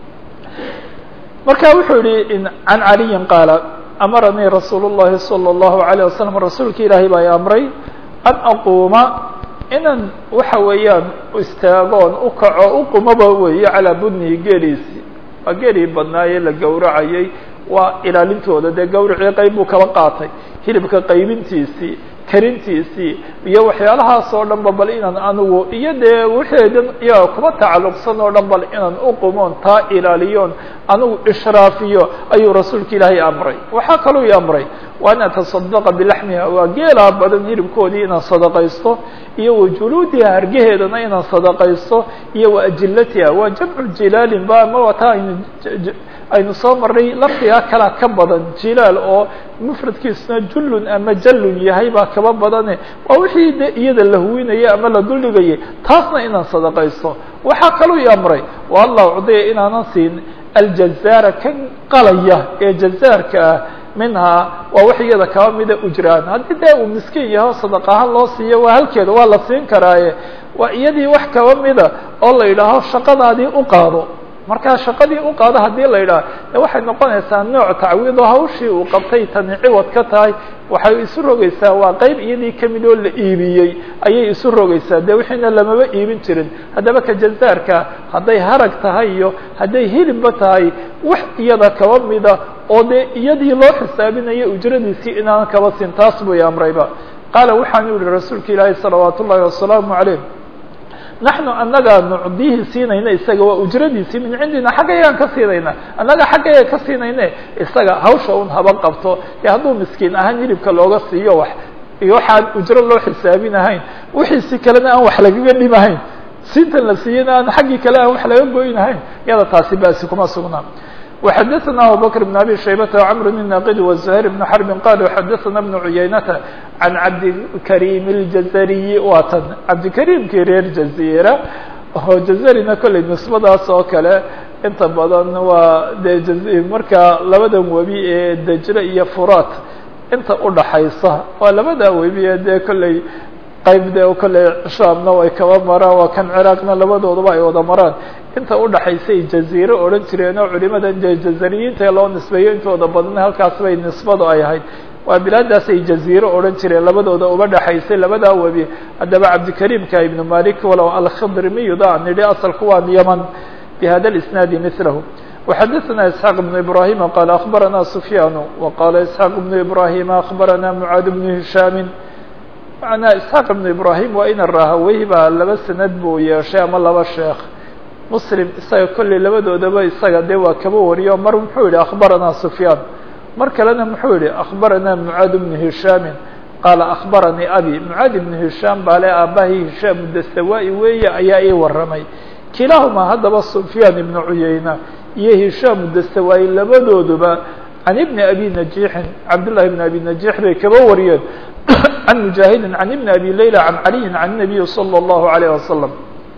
marka wuxuu yihi can caliyin qaala amaranii rasuul الlahi salى الlahu عalيه wasalam rasuulka ilaahay baa i amray an aquuma inaan waxa weeyaan istaagoon u kaco u qumaba weeye calaa budnihi geeliisi waa geelii badnaayee la gowracayay waa ilaalintooda dee gawracii qayb buu kaba qaatay hilibka qaybintiisii karintiisii iyo waxyaalahaas oo dhan ba bal inaan anigu iyo dee wixeedan iyaga kuba tacalluqsan oo dhan bal inaan uqumoon taa ilaaliyoon anigu ishraafiyo ayuu rasuulka ilaahay amray waxaa kaluu i amray wa an atasadaqa bilaxmiha waa geelaa badan hilibkoodii inaan sadaqaysto iyo wa juluudiha hargeheedana inaan sadaqaysto iyo wa ajilatiha waa jamcu jilaalin ba ama wataa aynu aynu soo marnay lafdigaa kalaa ka badan jilaal oo mufradkiisuna jullun ama jallun yahay baa kaba badane waa wixii de iyada la huwinayay ama la duldhigayay taasna inaan sadaqaysto waxaa kaluu i amray wa allah ucdiya inaanan siin aljazaara kan qalaya ee jazaarka ah minhaa waa wax iyada kaba mida ujraan haddii dee uu miskiin yaho sadaqahaan loo siiyo waa halkeeda waa la siin karaaye waa iyadii wax kaba mida oo la yidhaaho shaqadaadii u qaado markaa shaqadii u qaado haddii la yidhaha de waxay noqonaysaa nooc tacwiido hawshii uu qabtay tani ciwad ka tahay waxay isu rogaysaa waa qeyb iyadii kamid oo la iibiyey ayay isu rogaysaa de wixiina lamaba iibin jirin haddaba ka jazaarka hadday harag tahay iyo hadday hilibba tahay wax iyada kaba mida oo dee iyadii loo xisaabinayo ujradiisii inaan kaba siin taas buu amrayba qaala waxaanu yihi rasuulka ilaahi salawaat ullahi wasalaamu calayh naxnu annagaa nucdihi siinayna isaga waa ujradiisii min cindina xaggayagaan ka siinayna annaga xaggayaga ka siinayne isaga hawsha un haba qabto ee hadduu miskiin ahaan hilibka looga siiyo wax iyo waxaan ujro loo xisaabinahayn wixiisi kalena aan wax lagaga dhimahayn siintan la siiyeyna aan xaggii kale aan wax laga goynahayn iyada taasi basi kuma sugnaa وxadثna abubكر بن abي شhaybة وcمr بن ناqd وزهير بن حرب qال xadثna بن عuyaynةa عan cabdikريم الجزري waa tn cabdikريمkii reer jaزيرة oo jazarina kolley nisbadaas oo kale inta badan waa de markaa labadan webi ee dejre iyo furat inta udhaxaysa waa labada webi ee dee kolley qayb de kolley shaamna way kaba maraan waa kan ciraaqna labadoodaba ay wada maraan inta udhaxaysay jaziire odhan jireen oo culimadan dee jazariyiinta loo nisbeeyo intooda badna halkaas bay nisbadu ay ahayd waa bilaadaas ay jaziire odhan jireen labadooda uba dhexaysay labadaa webi haddaba cabdikariimka ibnu malik walow alkhidrimiyuda aan nidhi asalku waa yaman bihada اlisnaadi milahu وxadثna isxaaq بن ibrahima qala akbarana sufyaan وqala isxaaq بن ibrahima akbarana mعaad بن hishaami manaa isxaaq ibnu ibrahim waa ina rahawey baa laba sanad buu yeeshay ama laba sheekh muslim isaga kolley labadoodaba isaga dee waa kaba wariyo mar muxuu yihi akbarana sufyaan mar kalena muxuu yihi akbarana mucaad bnu hishaamin qaala akbaranii abi mucaad ibnu hishaam baa le aabahii hishaam dastawa-i weeye ayaa ii waramay kilaahumaa haddaba sufyaan ibnu cuyeyna iyo hishaam dastawa-i labadooduba can ibni abi najiixin cabdullahi ibn abi najiix bay kaba wariyeen can mujaahidin can ibni abi layla can caliyin can nabiyi salى اllahu alayh wasalam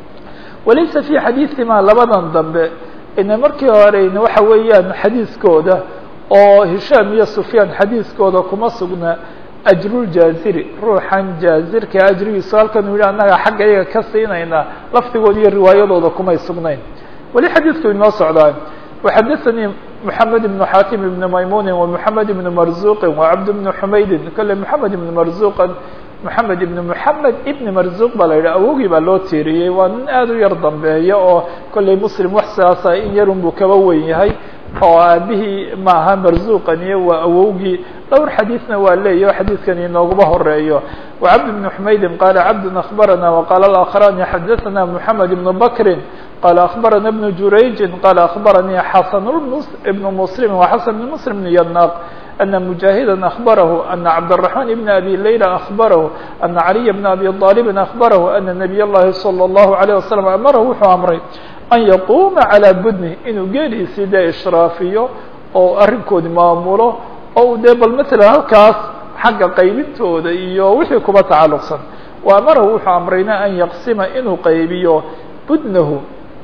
walaysa fi xadiiثimaa labadan dambe ina markii horeyna waxa weeyaan xadiiskooda oo hishaam iyo sufyaan xadiiskooda kuma sugna ajruljaaziri ruuxan jaazirka ajrigiisu halkan u yihi annaga xagga iyaga ka siinaynaa lafdigooda iyo riwaayadooda kumay sugnayn weli xadiidku inoo socdaa وxadثnي محamed بن xatim بن maymuni ومحamed بن marzuqi وcabd بن xumaydin kole محamed بن marzuqan محamed ibn محamed ibn marzuq baa la yidhah awogii baa loo tiiriyey waa nin aad u yar dambeeya oo kolley muslim wax sidaasa in yarun buu kaba weyn yahay oo aabihii maaha marzuqaniyo waa awowgii dhowr xadiidna waa leeyahy xadiidkan inooguma horeeyo وcabd بن xumaydin qala cabd أخbarana وqala الآkخrani xadaثna محamed بن bakri qال أخبرنا بن جurayج qال أخبرني xسن بن مسلم وxسن بن مسلم بن يناq أن مجاهدا أخبره أن عبدالرحمن بن أبي ليلى أخبره أن علي بن أبي طالب أخبره أن نبي الlahi صلى الله عليه وسلم أmره wuxuu أمray أن يقومa عalى budنi inuu geeliisii dee إشhraafiyo oo arrinkoodi maamulo oo dee bal mثلا halkaas xagga qaybintooda iyo wixii kuba tacaluqsan وأmarahu wuxuu أمrayna أn yqsima inuu qaybiyo budnahu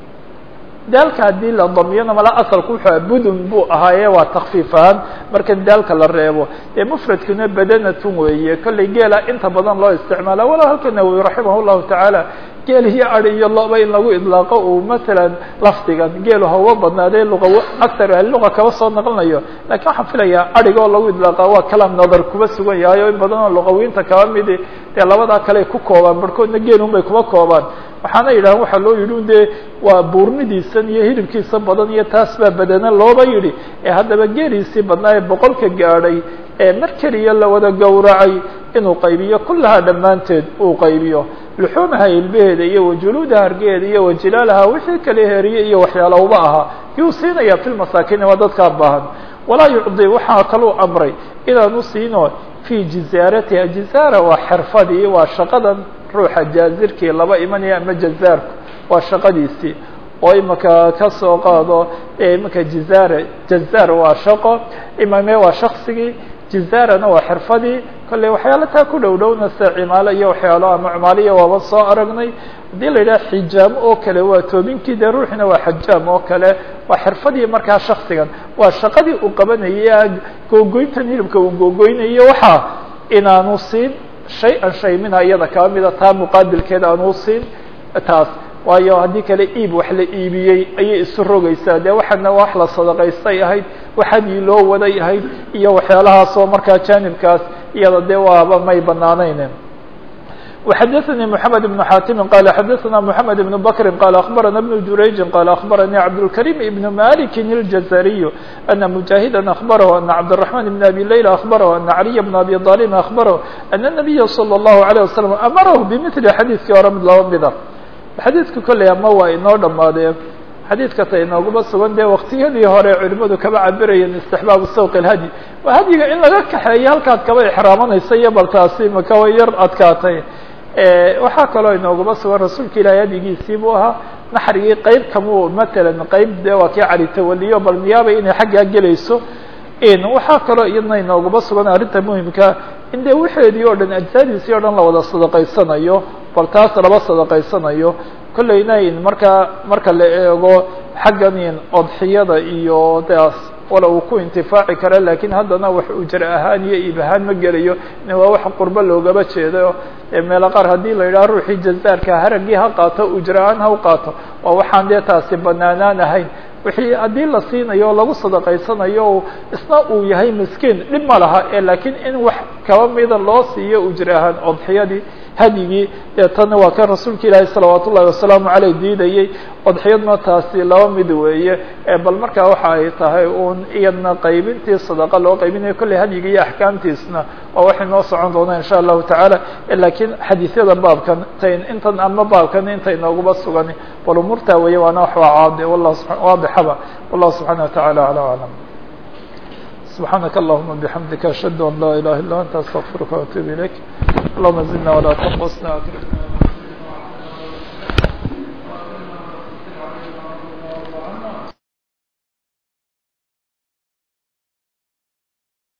daalka haddii la damiyona mala asalku wuxuu budun buu ahaaye waa takfiif ahaan marka daalka la reebo dee mufradkuna badanatun weeye kollay geela inta badan loo isticmaala wala halka nawowi raximah llahu tacaala geel iyo adi iyo loba in lagu idlaaqo uu matalan lafdigan geelu hawa badnaadee luqa aktar ahliluqa kaba soo naqlinayo lakin waxaan filayaa adhiga oo lagu idlaaqa waa kalaam nadar kuba sugan yahay oo in badan oo luqawiinta kaba midi dee labadaa kale ku koobaan barhkoodna geelun bay kuba koobaan waxaana yidhahan waxaa loo yidhi un dee waa buurnidiisan iyo hilibkiisa badan iyo taas baa badana looba yidhi ee haddaba geeliisii badnaa ee boqolka gaadhay ee mar keliya la wada gowracay inuu qaybiyo kullahaa dhammaanteed uu qaybiyo luxuumaha ilbaheeda iyo wajuluudaha hargeheeda iyo wajilaalaha wixii kale heriye iyo waxyaalowba ahaa yuu siinaya fi lmasaakiin waa dadkaa baahan walaa yucdi waxaa kaluu amray inaanu siino fii jizaaratiha jizaara waa xirfadii waa shaqadan ruuxa jaazirkii laba imanaya ama jazaarku waa shaqadiisii oo imaka ka soo qaado imaka jizaare jazaar waa shaqo imame waa shaksigii jizaarana waa xirfadii kolley waxyaalo taa ku dhow dhowna sida cimaalo iyo waxyaalo ama cumaaliya waaba soo aragnay haddii la yidhaha xijaam oo kale waa toobinkii dee ruuxina waa xajaam oo kale waa xirfadii markaa shaksigan waa shaqadii uu qabanayay googoyntan hilibka uu googoynayo waxaa inaanu siin shay-an shay minha iyada kaba mida taa muqaabilkeeda aanu siin taas waayo haddii kale iib wax la iibiyey ayay isu rogaysaa dee waxaana wax la sadaqaystay ahayd waxadii loo waday ahayd iyo waxyaalahaasoo markaa jaanibkaas iyada dee waaba may banaanayn وxadثnي محamed بن xاtimi qال xadثna محamed بن bkri qال أخbarana بن jurayجi qال أخbarnي cabdالكريم بن mالك الجزري أن مجاهدا أخبره أن cبدالرحمن بن أbي ليلى أخبره أن علي بن أbي طالب أخبره أن النبي صلى الله عليه وسلم أmره بمثل xadيثkii hore mid laba mida xadiidka kolley ama waa inoo dhamaadee xadiidka ta inooguma sugan dee waktiyadii hore culimadu kaba cabirayeen istixbaabu sawq اlhadyi waa hadyiga in laga kaxeeyo halkaad kaba exraamanaysa iyo bal taasi maka way yar adkaatay waxaa kaloo inooguma sugan rasuulka ilaahay hadigiisii buu ahaa naxrigii qeyb kamuu matalan qeyb de waa kii cali tawaliyo bal miyaaba inay xaggaa gelayso waxaa kaloo iyadna inooguma sugan arrinta muhimka in dee waxeedii o dhan ajsaadiisii o dhan la wada sadaqaysanayo bal taas laba sadaqaysanayo kollayna markaa marka la eego xaggan odxiyada iyo daas wala uu ku intifaaci kara lakin haddana wax ujra ahaan iyo iib ahaan ma gelayo waa wax qurbo loogaba jeedo meelo qaar haddii la yidhaha ruuxii jazaarka haraggii ha qaato ujra ahaan ha u qaato waa waxaan dee taasi banaanaan ahayn wixii haddii la siinayo o lagu sadaqaysanayo isna uu yahay miskiin dhib ma laha e lakiin in wax kaba mida loo siiyo ujra ahaan odxiyadii hadyigii dee tana waa kan rasuulka ilaahi salawaat ullahi wasalaamu caleyh diidayey odxiyadna taasi laba mid weeye bal markaa waxa ay tahay un iyadna qaybintii sadaqa loo qaybinayo kolley hadyiga iyo axkaamtiisna waa waxay noo socon doonaa insha allahu tacaala lakiin xadiisyada baabkan tayn intan ama baabkan intay nooguba sugan bal umuurtaa weeye waana wax waa caade wallah waadixaba wallahu subxaana watacaala ala aclam سبحانك اللهم بحمدك أشهد أن لا إله إلا أنت أستغفرك وأتوب إليك اللهم زدنا ولا تنقصنا